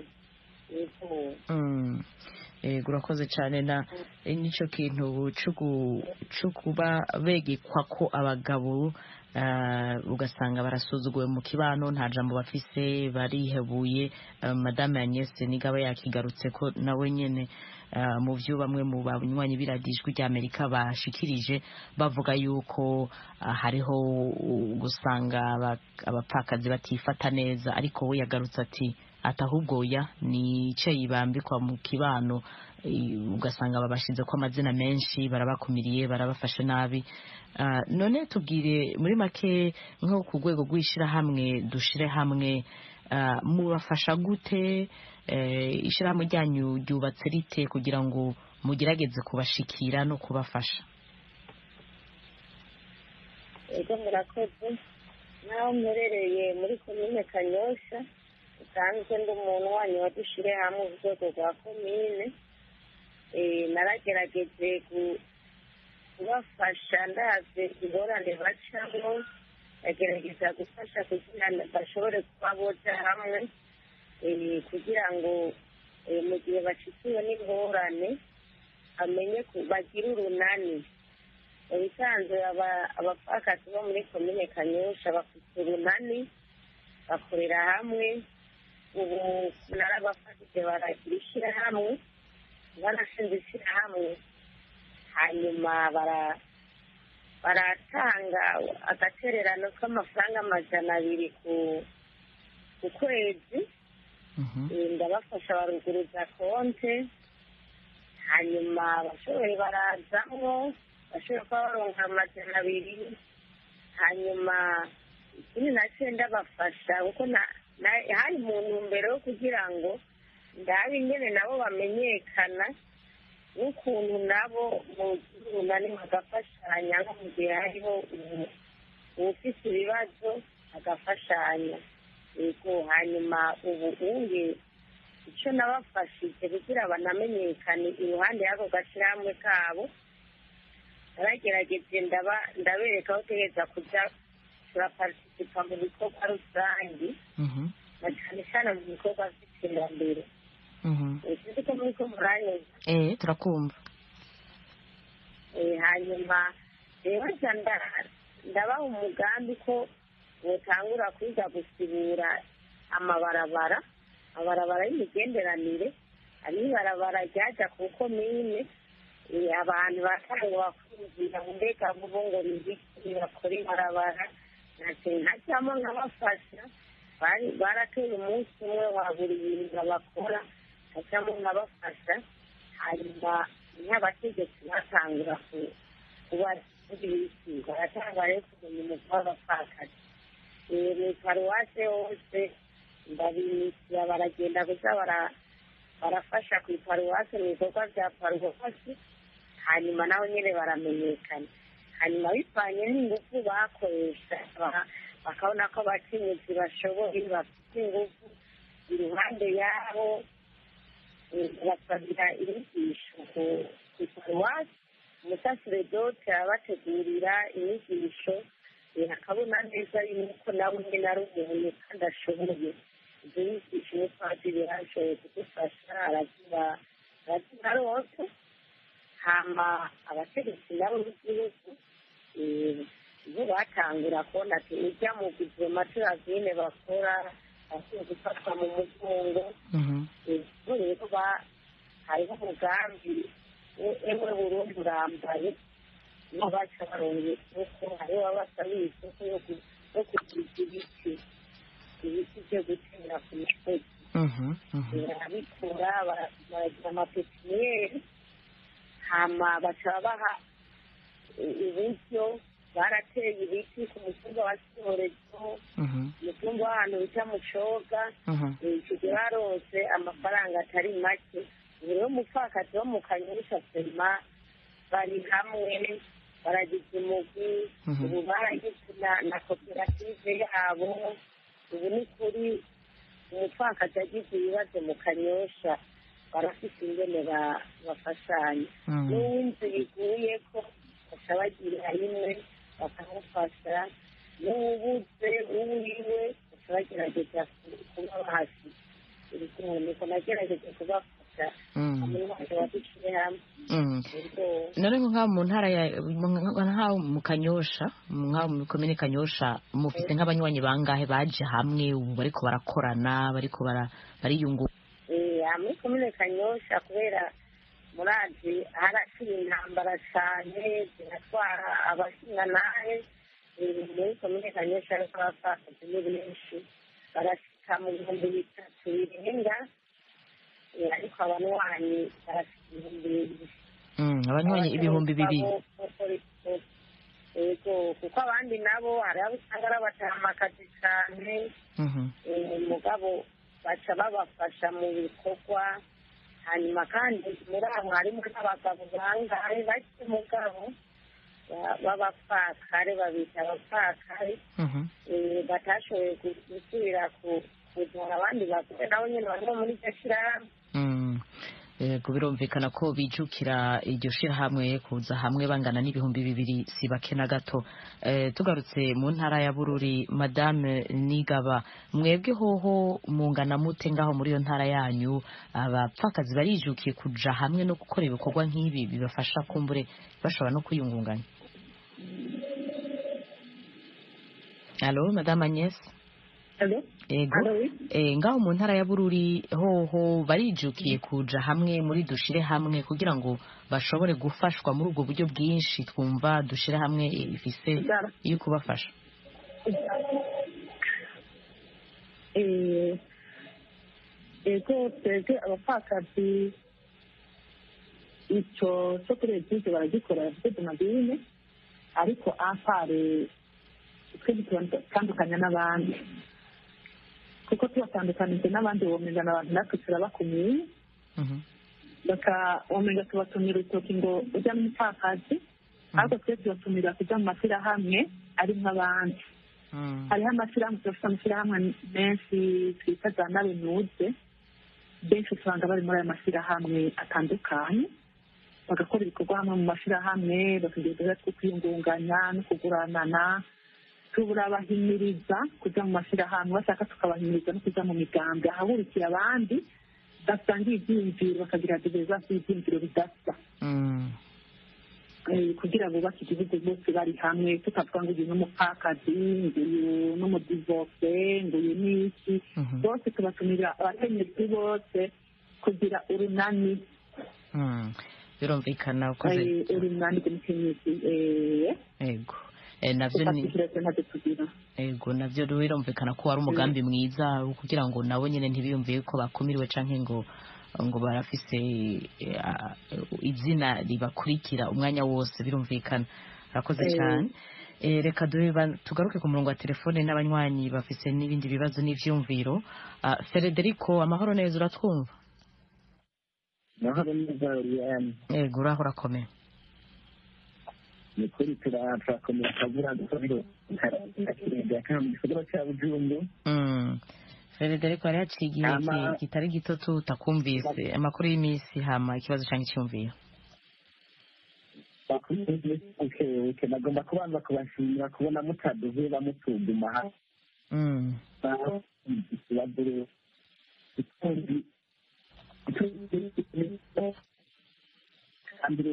yego urakoze cyane na n'icyo kintu cyo kuba begekwa ko abagabo ugasanga barasuzuguwe mu kibano nta jambo bafise barihebuye madame agnese nigaba yakigarutse ko nawe nyine mu byo bamwe mu banywanyi b'iradijwi ry'amerika bashikirije bavuga yuko hariho gusanga abapfakazi batifata neza ariko we yagarutse ati atahubwo ya ni icyo yibambikwa mu kibano ugasanga babashyize ko amazina menshi barabakumiriye barabafashe nabi none tubwire muri make nko ku rwego rw'ishyirahamwe dushire hamwe mubafasha gute ishyirahamwe ryanyu ryubatse rite kugira ngo mugerageze kubashikira no kubafasha
ego murakoze naho mperereye muri komine kanyosha usanzwe ndi umuntu wanyu wadushire hamwe ku rwego rwa komine naragerageje kubafasha ndaze ingorane bacamo bagerageza gufasha kugira ngo bashobore kuba boja hamwe kugira ngo mu gihe bashyikiwe n'ingorane bamenye bagire urunani mu bisanzwe abapfakazi bo muri komine kanyosha bafite urunani bakorera hamwe ubu narabafashije baragira ishyirahamwe barashinze ishyirahamwe hanyuma baratanga agatererano k'amafaranga amajana abiri ku kwezi ndabafasha baruguruza konte hanyuma abashoboye barazamwo bashoboye kuba baronka amajana abiri hanyuma ikindi nacyo ndabafasha kuko hari mu ntumbero yo kugira ngo ndabe ingene nabo bamenyekana n'ukuntu nabo mu runani bagafashanya nko mu gihe hariho uwufite ibibazo agafashanya yego hanyuma ubu unge icyo nabafashije kugira banamenyekane iruhande y'ako gashyirahamwe kabo naragerageje ndaba ndabereka aho utegereza kujya turaparitisipa mu bikorwa rusange na cyane cyane mu bikorwa by'iterambere sinzi ko muri ko muranyuze
eh turakumva
Eh, hanyuma rero nca nda- ndabaha umugambi ko butangura kwiga gusibura amabarabara amabarabara y'imigenderanire hari ibarabara ryaja ku komine eh, abantu batangwa kwinjira mbega vuba ngo nibiki bakora ibarabara nace nkajyamo nkabafasha bari barateye umunsi umwe wa buri bintu bakora nkajyamo nkabafasha hanyuma nk'abategetsi batangura ku- kuba ibiki baratanga rero kumenya umutwe w'abapfakazi Eh, mu paruwase hose ndabimisira baragenda gusa bara- barafasha ku iparuwase mu bikorwa bya paruwasi hanyuma naho nyine baramenyekana hanyuma bivanye n'ingufu bakoresha ba- bakabona ko abakenyezi bashoboye bafite ingufu iruhande yabo eh, basabira inyigisho ku- ku iparuwasi umusaseredote abategurira inyigisho eh, akabona neza yuko nawe nyine ari umuntu kandi ashoboye izo nyigisho umupadiri yarashoboye kudufasha araziba araziba rwose hama abategetsi nabo b'igihugu eh, bo batangura kubona ati ujya mu guverinoma turazine bakora bakwiye gufatwa mu mugongo bo rero ba- hariho umugambi we- emwe burundi urambaye niho baca baronga isoko hariho abasabira isoko yo ku- yo kuguza ibiti ibiti byo gutera ku misozi barabikura bara- baragira amapepiniyeri hama baca baha i- uburyo barateye ibiti ku mutumba wa sihorezo umutumba w'ahantu bita mucoga icyo gihe barose amafaranga atari make ubu rero umupfakazi wo mu kanyusha sema bari hamwe baragize umugwi ubu baragize na- na koperative yabo ubu ni kuri umupfakazi agize ibibazo mu kanyosha barafite ingene ba- bafashanya
Mm.
n'uw'inzu iguye ko baca bagira rimwe bakamufasha n'uwubuze uwiwe baca bagerageza ku- kuba bahasi iri kumwe niko nagerageje kubafasha
Mm.
hamwe n'abantu badushyire hamwe
Mm.
ubwo
none nko nk'aho mu ntara ya mu- nk'aho mu kanyosha mu- nk'aho mu komine kanyosha mufite nk'abanywanyi bangahe baje hamwe ubu bariko barakorana bariko bara- bariyungu
Eh, aha muri komine kanyosha kubera murazi haraciye intambara cyane ziratwara abashingantahe Eh, muri komine kanyosha ariko abapfakazi ni benshi barashika mu bihumbi bitatu birenga Eh, ariko abanywanyi barashika ibihumbi bibiri
Mm, abanywanyi ibihumbi bibiri
yego kuko abandi nabo hari abo usanga ari abatamakazi cyane
Mhm.
eh, mugabo baca babafasha mu bikorwa hanyuma kandi muri abo harimo n'abagabo bangahe bake mugabo ba- b'abapfakare babita abapfakare
Mhm.
eh, batashoboye gu- gusubira ku- kuzana abandi bagore nabo nyine barimo muri iryo shyirahamwe
Mm. Yego birumvikana ko bijukira iryo shirahamwe kuza hamwe bangana n'ibihumbi bibiri si bake na gato Eh, tugarutse mu ntara ya bururi madame nigaba mwebwe hoho mungana mute ngaho muri iyo ntara yanyu abapfakazi barijukiye kuja hamwe no gukora ibikorwa nk'ibi bibafasha kumbure bashobora no kwiyungunganya alo madame agnes ego eh, ngaho mu ntara ya bururi hoho barijukiye kuja hamwe muri dushire hamwe kugira ngo bashobore gufashwa muri ubwo buryo bwinshi twumva dushire hamwe ifise yo kubafasha
Eh, ego twebwe abapfakazi icyo cyo kuri egize baragikora bafite madine ariko apare twe bitandukanya n'abandi kuko tubatandukanije n'abandi womengana abantu natwe turabakumiye baka womenga tubatumira urutoki ngo ujya n'umupfakazi ariko twe tubatumira kujya mu mashyirahamwe ari nk'abandi hariho amashyirahamwe turafite amashyirahamwe menshi twita za nabenuze benshi usanga bari muri aya mashyirahamwe atandukanye bagakora ibikorwa hamwe mu mashyirahamwe bakagira uduhera two kwiyungunganya no kuguranana turabahimiriza kujya mu mashyirahamwe bashaka tukabahimiriza no kujya mu migambi ahahurikira abandi basangiye ibyiyumviro bakagira diverizasi y'ibyiyumviro bidasa Eh, kugira bubake igihugu bose bari hamwe tutavuga ngo uyu ni umupfakazi ngo uyu ni umudivose ngo uyu ni iki bose tubatumira abakenyezi bose kugira urunani
Mm. birumvikana ukoze
eh, urunani rw'umukenyezi eh,
ego Eh, navyo ni
tufatikireze ntacyo tugira
ego navyo birumvikana ko wari umugambi mwiza wo kugira ngo nabo nyene ntibiyumviye ko bakumiriwe canke ngo ngo barafise eh, ah, izina ribakurikira umwanya wose birumvikana arakoze
Eh.
cyane Eh, reka duhe ba- tugaruke ku murongo wa telefone n'abanywanyi bafise n'ibindi bibazo n'ivyumviro Ah, Federico amahoro neza uratwumva
amahoro neza uriyani
ego uraho urakomeye
ni kuri turakomera akavura dukorero kakirenge akana mu gisagara cya bujumbu
Mm. Federico yari yaciye igihe
Ama-
ki- kitari gito tutakumvise amakuru y'iminsi hama ikibazo canke icyumviro
bukebuke nagomba kubanza kubashimira kubona mutaduheba mutuguma hasi
Mm.
ikibazo rero ikundi kandi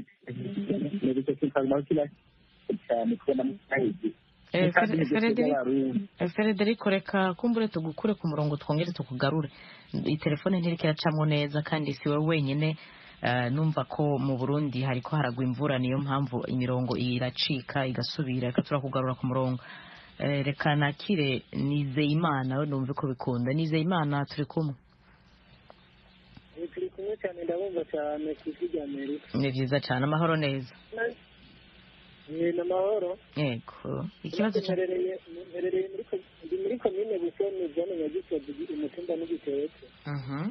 rero kikaguma kila cyane kubona mutahizi
Eh, Fere- Frederico eh, Frederico reka kumbure tugukure ku murongo twongere tukugarure iyi telefone ntiriko iracamwo neza kandi si wowe wenyine eh, numva ko mu burundi hariko haragwa imvura niyo mpamvu imirongo iracika igasubira reka turakugarura ku murongo Eh, reka nakire nizeyimana we numve ko bikunda nizeyimana turi kumwe
Eh, turi kumwe cyane ndabumva cyane ku ijwi rya amerika
ni vyiza cane amahoro neza
ni amahoro
yego ikibazo ca
mperereye mperereye muri ko- ndi muri komine busoni zone nyagisozi umutumba n'igiteretse
Mhm.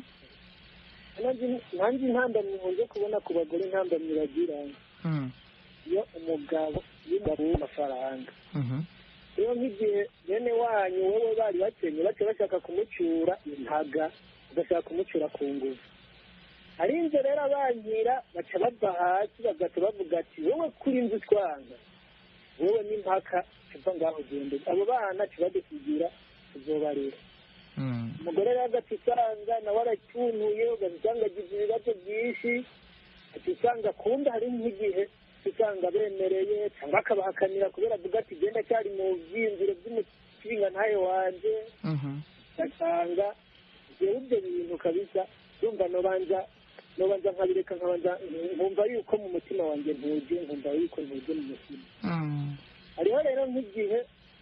nanjye intambamyi nkunze kubona ku bagore intambamyi bagira
Mm.
iyo umugabo y'umugabo w'amafaranga
Mhm.
rero nk'igihe bene wanyu wowe bari bakenye bace bashaka kumucura intaga bagashaka kumucura ku ngufu arinze rero abankira baca bava hasi bagaca bavuga ati wowe kuri inzu twanga wowe n'impaka tuva ngaho ugende abo bana tubadusigira tuzobarera
Mm.
umugore rero agaca usanga nawe aracyunuye ugaca usanga agize ibibazo byinshi ati usanga kundi hari nk'igihe usanga bemereye cyangwa akabahakanira kubera avuga ati genda cyari mu byiyumviro by'umukinga ntayo wanje
Mhm.
ugasanga jewe ibyo bintu kabisa yumva nobanza nobanza nkabireka nkabanza nkumva yuko mu mutima wanjye ntuje nkumva yuko ntuje mu mutima
Mm.
hariho rero nk'igihe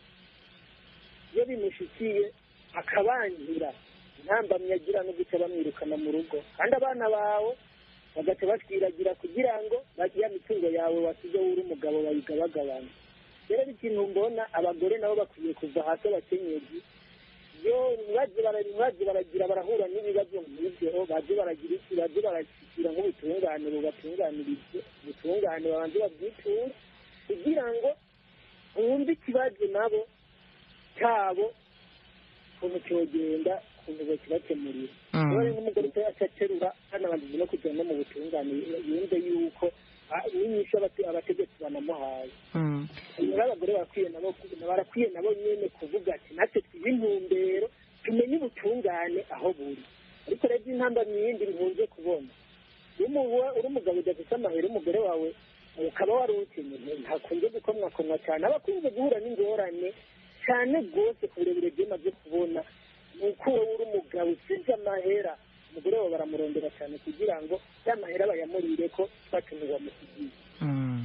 iyo bimushikiye akabangira intambamyi agira no guca bamwirukana mu rugo kandi abana bawe bagaca batwiragira kugira ngo ya mitungo yawe wasize uri umugabo bayigabagabana rero ikintu mbona abagore nabo bakwiye kuva hasi abakenyezi iyo mwaje bara- mwaje baragira barahura n'ibibazo nk'ibyo baje baragira iki baje barashyikira nk'ubutungane bubatunganirize ubutungane babanze babwiture kugira ngo bumve ikibazo nabo cyabo ukuntu cyogenda ukuntu bakibakemurira
Mm.
rero n'umugore utayacaterura hanabanjije no kujya no mu butungane yumve yuko ah, n'inyishu abate- abategetsi banamuhaye
Mm.
rero abagore barakwiye nabo barakwiye nabo nyine kuvuga ati natwe twihe intumbero tumenye ubutungane aho buri ariko rero intambamyi yindi nkunze kubona iyo umuwe- uri umugabo udafite amahera umugore wawe ukaba wari ukeneye ntakunze gukomwakomwa cyane aba akunze guhura n'ingorane cyane rwose ku burebure bwemaze kubona ni uko wowe uri umugabo usize amahera umugore wawe baramurondera cyane kugira ngo ya mahera bayamurire ko twatumye bamusigiye
Mm.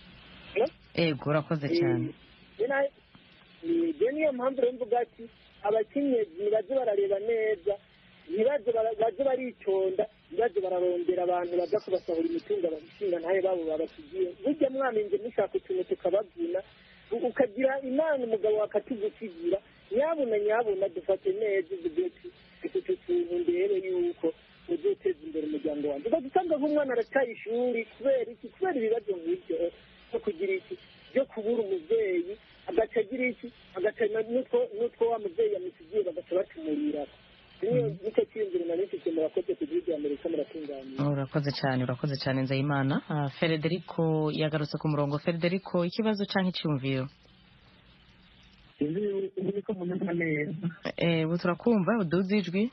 ego urakoze cyane
ibyo niyo mpamvu rero mvuga ati abakenyezi nibaze barareba neza ntibaze bara- baze baritonda ntibaze bararondera abantu baza kubasahura imitungo abashinga ntayo babo babasigiye burya mwamenje mushaka utuntu tukabavuna u- ukagira imana umugabo wakatugusigira nyabuna nyabuna dufate neza uvuge ati utu tuntu ndebe yuko uzoteza imbere umuryango wanjye ugaca usanga nk'umwana arataye ishuri kubera iki kubera ibibazo nk'ibyo no kugira iki byo kubura umubyeyi agaca agira iki agaca na- n'utwo n'utwo wa mubyeyi yamusigiye bagaca batumurira niyo nicyo cyiyumviro nari mfite murakoze ku gihugu amerika muratunganira
urakoze cyane urakoze cyane nzayimana Ah, federico yagarutse ku murongo federico ikibazo cyangwa icyumviro
sinzi ubu ko munyumva neza
Eh, ubu turakumva uduze ijwi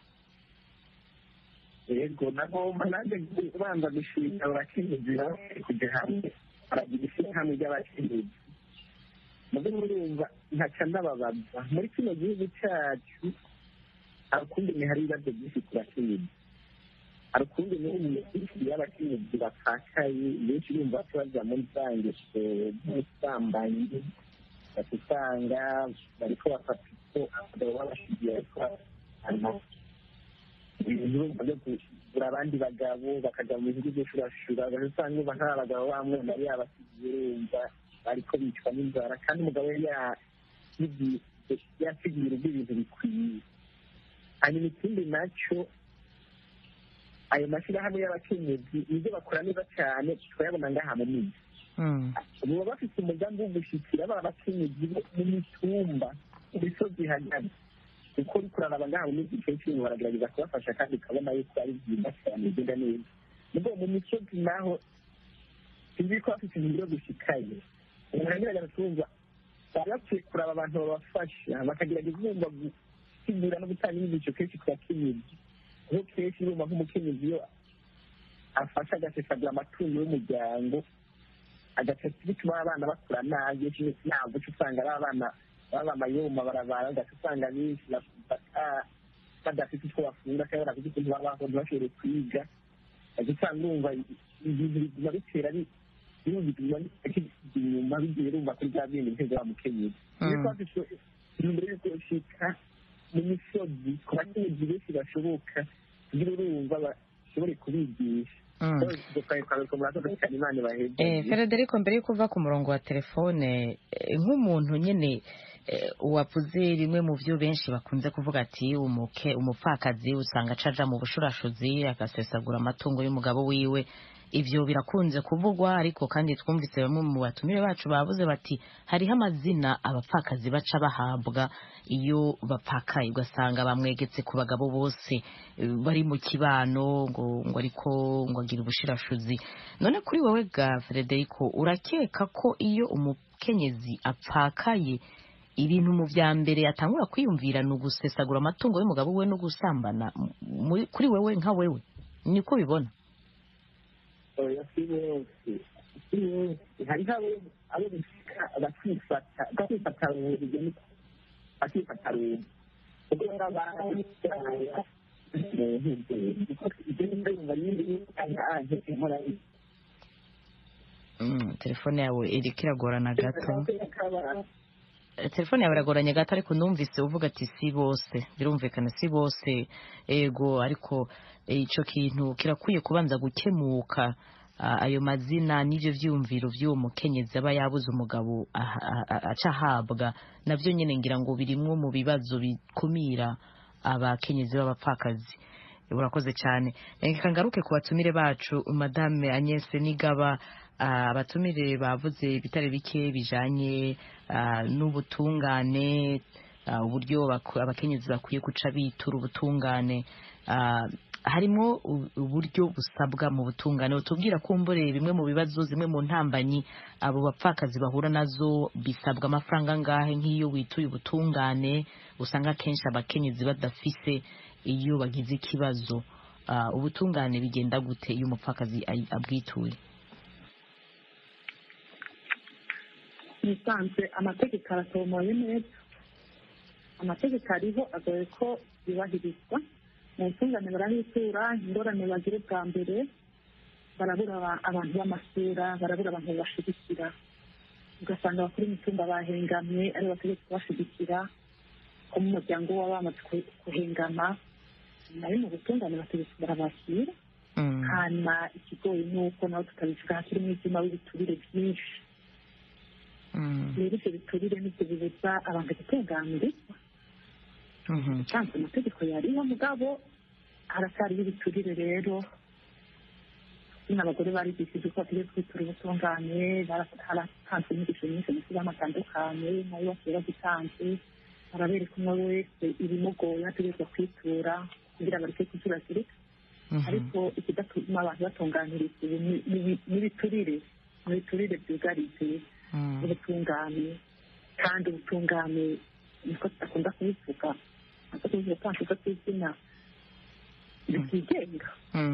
yego nagomba nanjye kubanza gushimira abakenyezi bari kujya hamwe baragira ishyirahamwe ry'abakenyezi mubyo murumva ntaca ndababaza muri kino gihugu cyacu hari ukundi ni hari ibibazo byinshi ku bakenyezi hari ukundi ni imikirikiri y'abakenyezi bapfakaye benshi bumva ko bajya muri za ngeso z'ubusambanyi bati usanga bariko bafata uko abagabo babashigiye bariko babana ibintu byo kugura abandi bagabo bakajya mu bihugu by'ushurashura usanga uba nta bagabo bamwe nari yabasigiye urumva bariko bicwa n'inzara kandi umugabo yari yasigiye yasigiye urugo ibintu bikwiye hanyuma ikindi nacyo ayo mashyirahamwe y'abakenyezi nibyo bakora neza cyane turayabona ngaha mu miji baba bafite umugambi wo gushyikira ba bakenyezi bo mu mitumba mu misozi ihagaze kuko uriko uraraba ngaha mu miji kenshi ibintu baragerageza kubafasha kandi ukabona yuko ari byiza cyane bigenda neza nubwo mu misozi naho sinzi ko bafite ibintu byo gushikaye umuntu agerageza kumva baba bakwiye kuraba abantu babafasha bakagerageza kumva gusigura no gutanga inyigisho kenshi ku bakenyezi kuko kenshi urumva nk'umukenyezi iyo afasha agasesagura amatungo y'umuryango agaca bituma abana bakura nabi ntabwo uca usanga ari abana baba amayoma barabara ugaca usanga benshi badafite utwo bafungura cyangwa badafite ukuntu babaho ntibashobore kwiga ugaca usanga urumva ibintu biguma bitera birumva inyuma bigiye rumva kuri bya bindi ntego wa mukenyezi niyo mpamvu imbere y'uko ushika mu misozi ku bakenyezi benshi bashoboka kugira urumva bashobore kubigisha
federico mbere yuko uva ku murongo wa telefone nk'umuntu nyine wavuze bimwe mu byo benshi bakunze kuvuga ati umupfakazi usanga acaja mu bushurashuzi agasesagura amatungo y'umugabo wiwe ibyo birakunze kuvugwa ariko kandi twumvise bamwe mu batumire bacu bavuze bati hariho amazina abapfakazi baca bahabwa iyo bapfakaye ugasanga bamwegetse ku bagabo bose bari mu kibano ngo ngo ariko ngo agira ubushirashuzi none kuri wowe ga frederico urakeka ko iyo umukenyezi apfakaye ibintu mu bya mbere atangura kwiyumvira ni ugusesagura amatungo y'umugabo we no gusambana kuri wewe nka wewe niko ubibona
oya si bose si bose hariho abo bishika bakifata bakifata urugero bakifata rungu ubwo rero abantu
telefone yawe iriko iragorana gato telefone yawe iragoranye gato ariko numvise uvuga ati si bose birumvikana si bose ego ariko icyo kintu kirakwiye kubanza gukemuka ayo mazina n'ibyo byiyumviro by'uwo mukenyezi aba yabuze umugabo aca ahabwa nabyo nyine ngira ngo birimwo mu bibazo bikumira abakenyezi b'abapfakazi urakoze cyane reka ngaruke ku batumire bacu madame Agnès nigaba abatumire bavuze ibitare bike bijanye n'ubutungane uburyo abakenyezi bakwiye guca bitura ubutungane harimo uburyo busabwa mu butungane utubwira kumbure bimwe mu bibazo zimwe mu ntambanyi abo bapfakazi bahura nazo bisabwa amafaranga angahe nk'iyo wituye ubutungane usanga akenshi abakenyezi badafise iyo bagize ikibazo ubutungane bigenda gute iyo umupfakazi abwituye
nisanzwe amategeko aratomoye neza amategeko ariho agoye ko yubahirizwa mu butungane barahitura ingorane bagira bwa mbere barabura abantu b'amasura barabura abantu babashigikira ugasanga abakuru imitumba bahengamye ari bategetse kubashigikira ko mu muryango waba bamaze kuhengama nayo mu butungane bategetse barabakira hanyuma ikigoyi ni uko nawe tutabivuga hakiri umwijima w'ibiturire byinshi rero ibyo biturire nibyo bibuza abantu gutunganirizwa usanzwe amategeko yariho mugabo haracyariho ibiturire rero nyine abagore barigishije uko bategeye kwitura ubutungane haratanzwe inyigisho nyinshi mu kibazo atandukanye nayo basigaye bagitanze arabereka umwe wese ibimugoye ategerezwa kwitura kugira ngo areke kuzuragirika ariko ikidatuma abantu batunganirizwa ubu ni- ni- n'ibiturire n'ibiturire byugarije ubutungane kandi ubutungane niko tudakunda kubivuga nako tubivuga twanshuza kw'izina bitigenga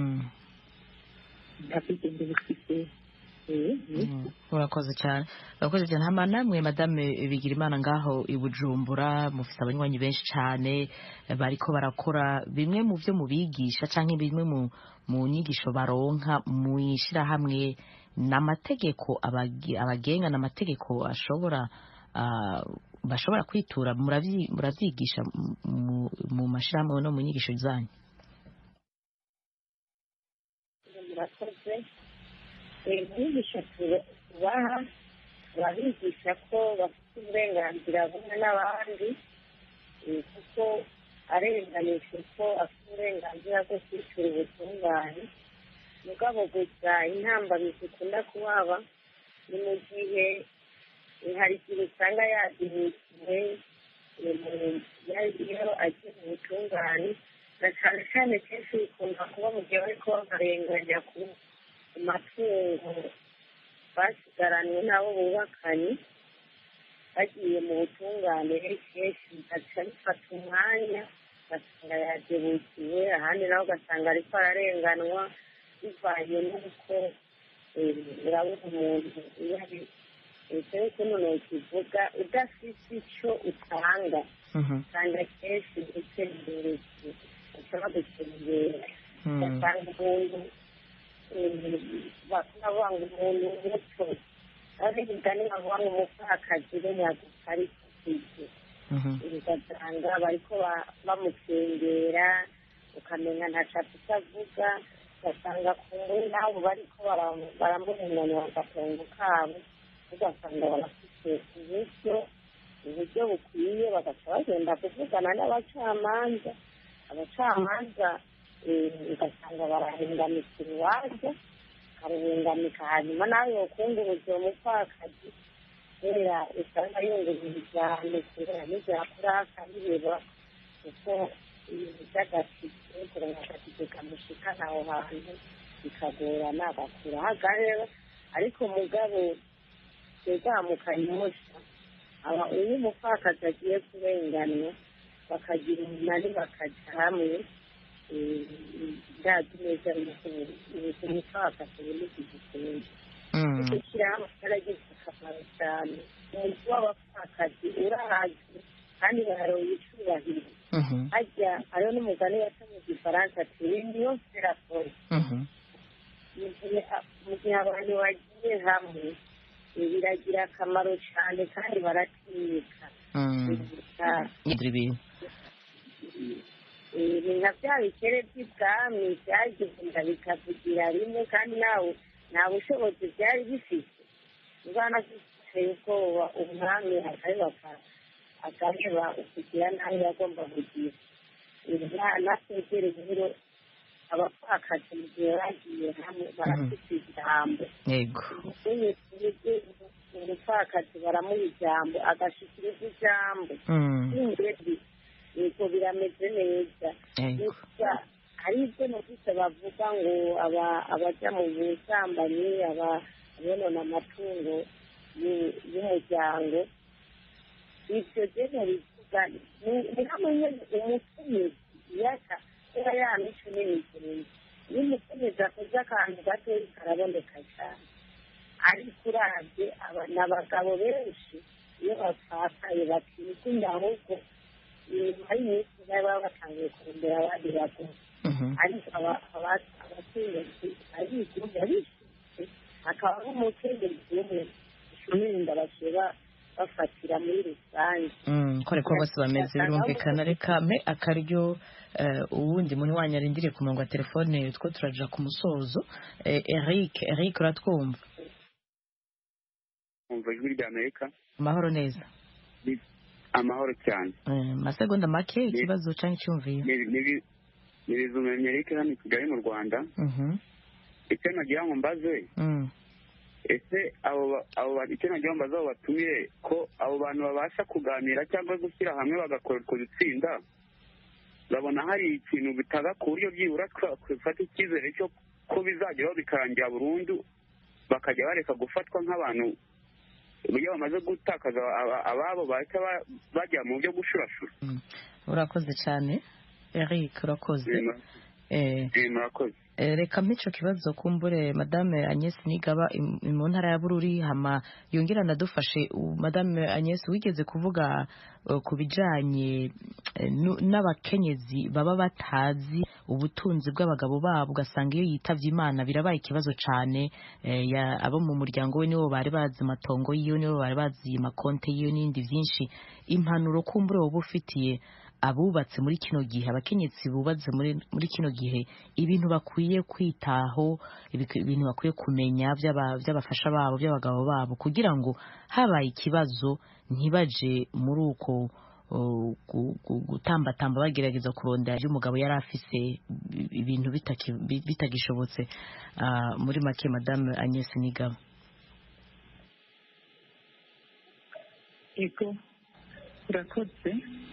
nta bwigenge bufite eh,
Mm, urakoze cyane urakoze cyane hama namwe madame bigira imana ngaho i bujumbura mufite abanywanyi benshi cyane eh, bariko barakora bimwe mu byo mubigisha cyangwa bimwe mu mu nyigisho baronka mu ishyirahamwe n'amategeko abagi- abagenga n'amategeko ashobora ah, bashobora kwitura muravyi- muravyigisha mu- mu- mu mashyirahamwe no mu nyigisho zanyu
murakoze inyigisho tubaha turabigisha ko bafite uburenganzira bumwe n'abandi eh, kuko arenganijwe ko afite uburenganzira bwo kwitura ubutungane mugabo gusa intambamyi zikunda kuhaba ni mu gihe eh, hari igihe usanga yadinikiwe iyo agiye mu butungane na cyane cyane kenshi bikunda kuba mu gihe bariko babarenganya ku ku matungo basigaranywe n'abo bubakanye bagiye mu butungane kenshi bigaca bifata umwanya ugasanga yadebukiwe ahandi nawe ugasanga ariko ararenganwa bivanye n'uko eh, urabona umuntu iyo ari cyangwa se umuntu ukivuga udafite icyo utanga usanga kenshi utembere ushobora gutembera ugasanga umuntu bakunda bavuga ngo umuntu muto ari imigani bavuga ngo umupfakazi we nyagufa ari kwigira ugasanga bariko ba- bamukengera ukamenya ntacyo afite avuga ugasanga ku nguni nabo bariko bara- baramuhunganya agatongo kabo ugasanga barafite uburyo uburyo bukwiye bagaca bagenda kuvugana n'abacamanza abacamanza eh, ugasanga barahengamika urubanza bakaruhengamika hanyuma nawe yokunguruza uwo mupfakazi kubera usanga yungurura cyane kubera n'ibyakura akabireba kuko ibintu by'agatike kurenga agatike kamushikana aho hantu bikagorana agakura hagarera ariko mugabo twegamukanyosha aba iyo umupfakazi agiye kurenganwa bakagira umunani bakaja hamwe eh, ndazi neza yuko ubu umupfakazi buri igikunzi gushyirahamwe cyaragize akamaro cyane umuntu w'abapfakazi urahazi kandi baharoye icubahiro hajya hariho n'umugani waca mu gifaransa ati niyo serafone mu gihe mu gihe abantu bagiye hamwe eh, biragira akamaro cyane kandi baratinyika
Ngira ibintu
Eh, ni nka bya bikere by'ibwami byagenda bikavugira rimwe kandi nawe nta bushobozi byari bifite ubwana biteye ubwoba umwami akareba akareba ukugira nabi yagomba kugira natwegere rero abapfakazi mu gihe bagiye hamwe barafite ijambo
yego
umupfakazi baramuha ijambo agashikiriza ijambo ingeri yego birameze neza
Yego.
gusa hari ibyo numvise bavuga ngo aba- abaja mu busambanyi aba- abonona amatungo y'u- y'umuryango ibyo rero bivuga ni- ni hamwe nyine umukenyezi yaka kuba ya mico n'imigenzo iyo umukenyezi akoze akantu gatoya karaboneka cyane ariko uravye aba- ni abagabo benshi iyo bapfakaye bakikunda ahubwo inyuma y'iminsi baba batangiye kurondera abandi bagore ariko aba- aba- abakenyezi arigumya bishitse hakaba nk'umukenyezi umwe icumirinda bashobora bafatira muri rusange
Mm, ko ariko bose bameze birumvikana reka mpe akaryo eh, uwundi munywanyi arindiriye ku murongo wa telefone two turaja ku musozo Eh, Eric Eric uratwumva
umva ijwi rya amerika
amahoro neza
amahoro cyane
Eh, masegonda make ikibazo canke icyumviye
Ni- ni- ni bizumenya amerika hano i kigali mu rwanda
Mhm.
icyo nagira ngo mbaze
Mm.
ese abo ba- abo bantu icyo nagira ngo mbaze abo batumire ko abo bantu babasha kuganira cyangwa gushyira hamwe bagakora utwo dutsinda babona hari ikintu bitaga ku buryo byibura twafata icyizere cyo ko bizageraho bikarangira burundu bakajya bareka gufatwa nk'abantu iyo bamaze gutakaza aba- ababo bahita ba- bajya mu byo gushurashura
urakoze cyane eric urakoze Eh,
Eh, murakoze
eh, reka mpico kibazo kumbure madame Agnes Nigaba im- mu ntara ya Bururi hama yongera nadufashe u- madame Agnes wigeze kuvuga eh, ku bijanye eh, nu- n'abakenyezi baba batazi ubutunzi bw'abagabo babo ugasanga iyo yitavye Imana birabaye ikibazo cane eh, ya- abo mu muryango we nibo bari bazi amatongo yiwe nibo bari bazi makonte yiwe n'ibindi vyinshi impanuro kumbure woba ufitiye abubatse muri kino gihe abakenyezi bubatse muri muri kino gihe ibintu bakwiye kwitaho ibik- ibintu bakwiye kumenya by'aba- by'abafasha babo by'abagabo babo kugira ngo habaye ikibazo ntibaje muri uko uh, gu- gu- gutambatamba bagerageza kurondera ibyo umugabo yari afise i- ibintu bitaki- bi- bitagishobotse Ah, muri make madame Agnes Nigaba
ego urakoze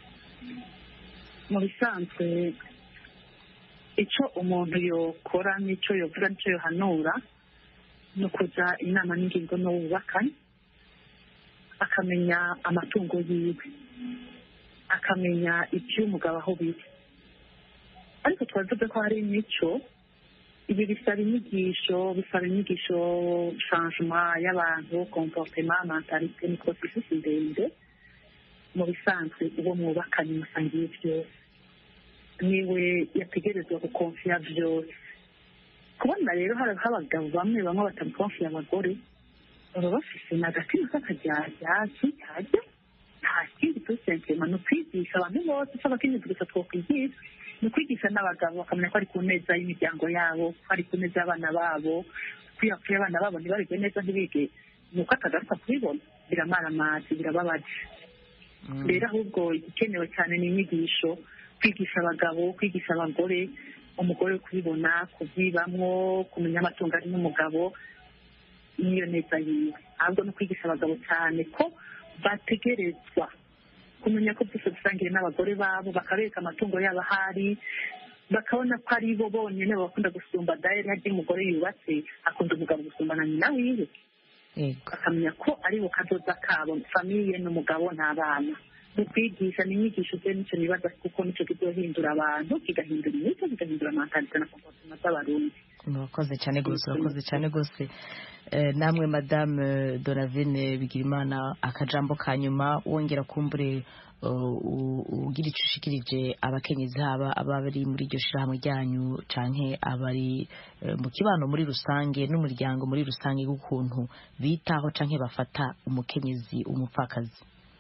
mu bisanzwe icyo umuntu yokora n'icyo yovuga n'icyo yohanura ni ukuza inama n'ingingo n'uwubakanye akamenya amatungo yiwe akamenya iby'umugabo aho biri ariko twavuze ko hari imico ibi bisaba inyigisho bisaba inyigisho changement y'abantu comportement mentalite ni processus ndende mu bisanzwe uwo mwubakanye musangiye byose niwe yategerezwa gukonfiya byose kubona rero hari abagabo bamwe bamwe batamukonfiya abagore baba bafise n'agatima k'akajyajya kikajya nta kindi tusentema ni ukwigisha abantu bose icyo abakenyezi gusa twokwigisha ni ukwigisha n'abagabo bakamenya ko ari ku neza y'imiryango yabo ko ari ku neza y'abana babo ko iyo hapfuye abana babo ntibarige neza ntibige ni uko atagaruka kubibona biramaramazi birababaje rero ahubwo igikenewe cyane ni inyigisho kwigisha abagabo kwigisha abagore umugore kubibona kubyibamwo kumenya amatungo ari n'umugabo n'iyo neza yiwe ahubwo no kwigisha abagabo cyane ko bategerezwa kumenya ko byose bisangiye n'abagore babo bakabereka amatungo yabo ahari bakabona ko ari bo bonyine bakunda gusumba dayari harya umugore yubatse akunda umugabo gusumba na nyina wiwe bakamenya ko ari bo kadoda kabo famiye n'umugabo n'abana mu kwigisha ni inyigisho ze nicyo nibaza kuko nicyo kizohindura abantu kigahindura imico kigahindura amantalite na komportema z'abarundi
urakoze cyane rwose urakoze cyane rwose Eh, namwe madame donavine bigirimana akajambo ka nyuma wongera kumbure uh, u- ugira icyo ushikirije abakenyezi haba abari muri iryo shirahamwe ryanyu canke abari eh, mu kibano muri rusange n'umuryango muri rusange w'ukuntu bitaho canke bafata umukenyezi umupfakazi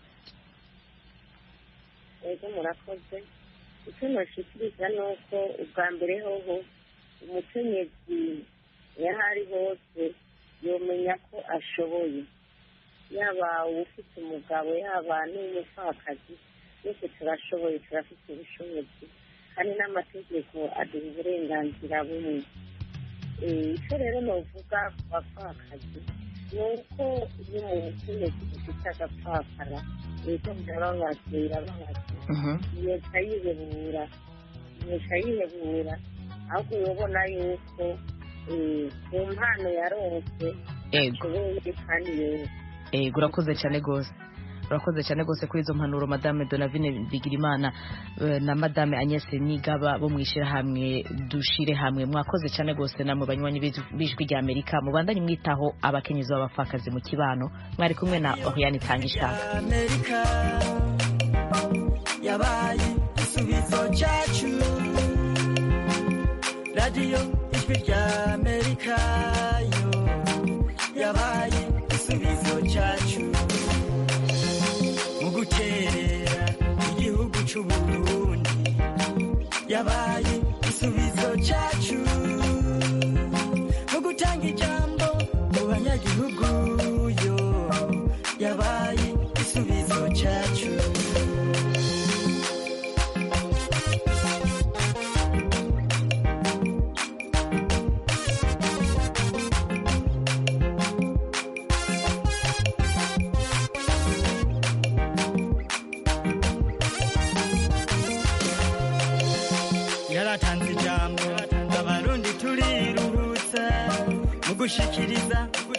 ego murakoze icyo nashikiriza ni uko ubwa mbere hoho umukenyezi iyo ari hose yomenya ko ashoboye yaba ufite umugabo yaba n'umupfakazi twese turashoboye turafite ubushobozi kandi n'amategeko aduha uburenganzira bumwe Eh, icyo rero novuga ku bapfakazi ni uko iyo umukenyezi ufite agapfakara leta birababaza birababaza leta yihebura leta yihebura ahubwo urabona yuko eh, ku mpano yaronse
Ego.
ashoboye kandi yose
ego urakoze cyane rwose urakoze cyane rwose kuri izo mpanuro madame donavine bigirimana eh, na madame agnes nigaba bo mu ishyirahamwe dushire hamwe mwakoze cyane rwose namwe banywanyi b'ijwi- b'ijwi rya amerika mubandanye mwitaho abakenyezi b'abapfakazi mu kibano mwari kumwe na oriane itanga ishaka
amerika yabaye igisubizo cyacu radiyo ijwi rya amerika yo yabaye igisubizo cyacu mu guterera igihugu cy'u burundi yabaye igisubizo cyacu mu gutanga ijambo mu banyagihugu yo yabaye igisubizo cyacu kugushikiriza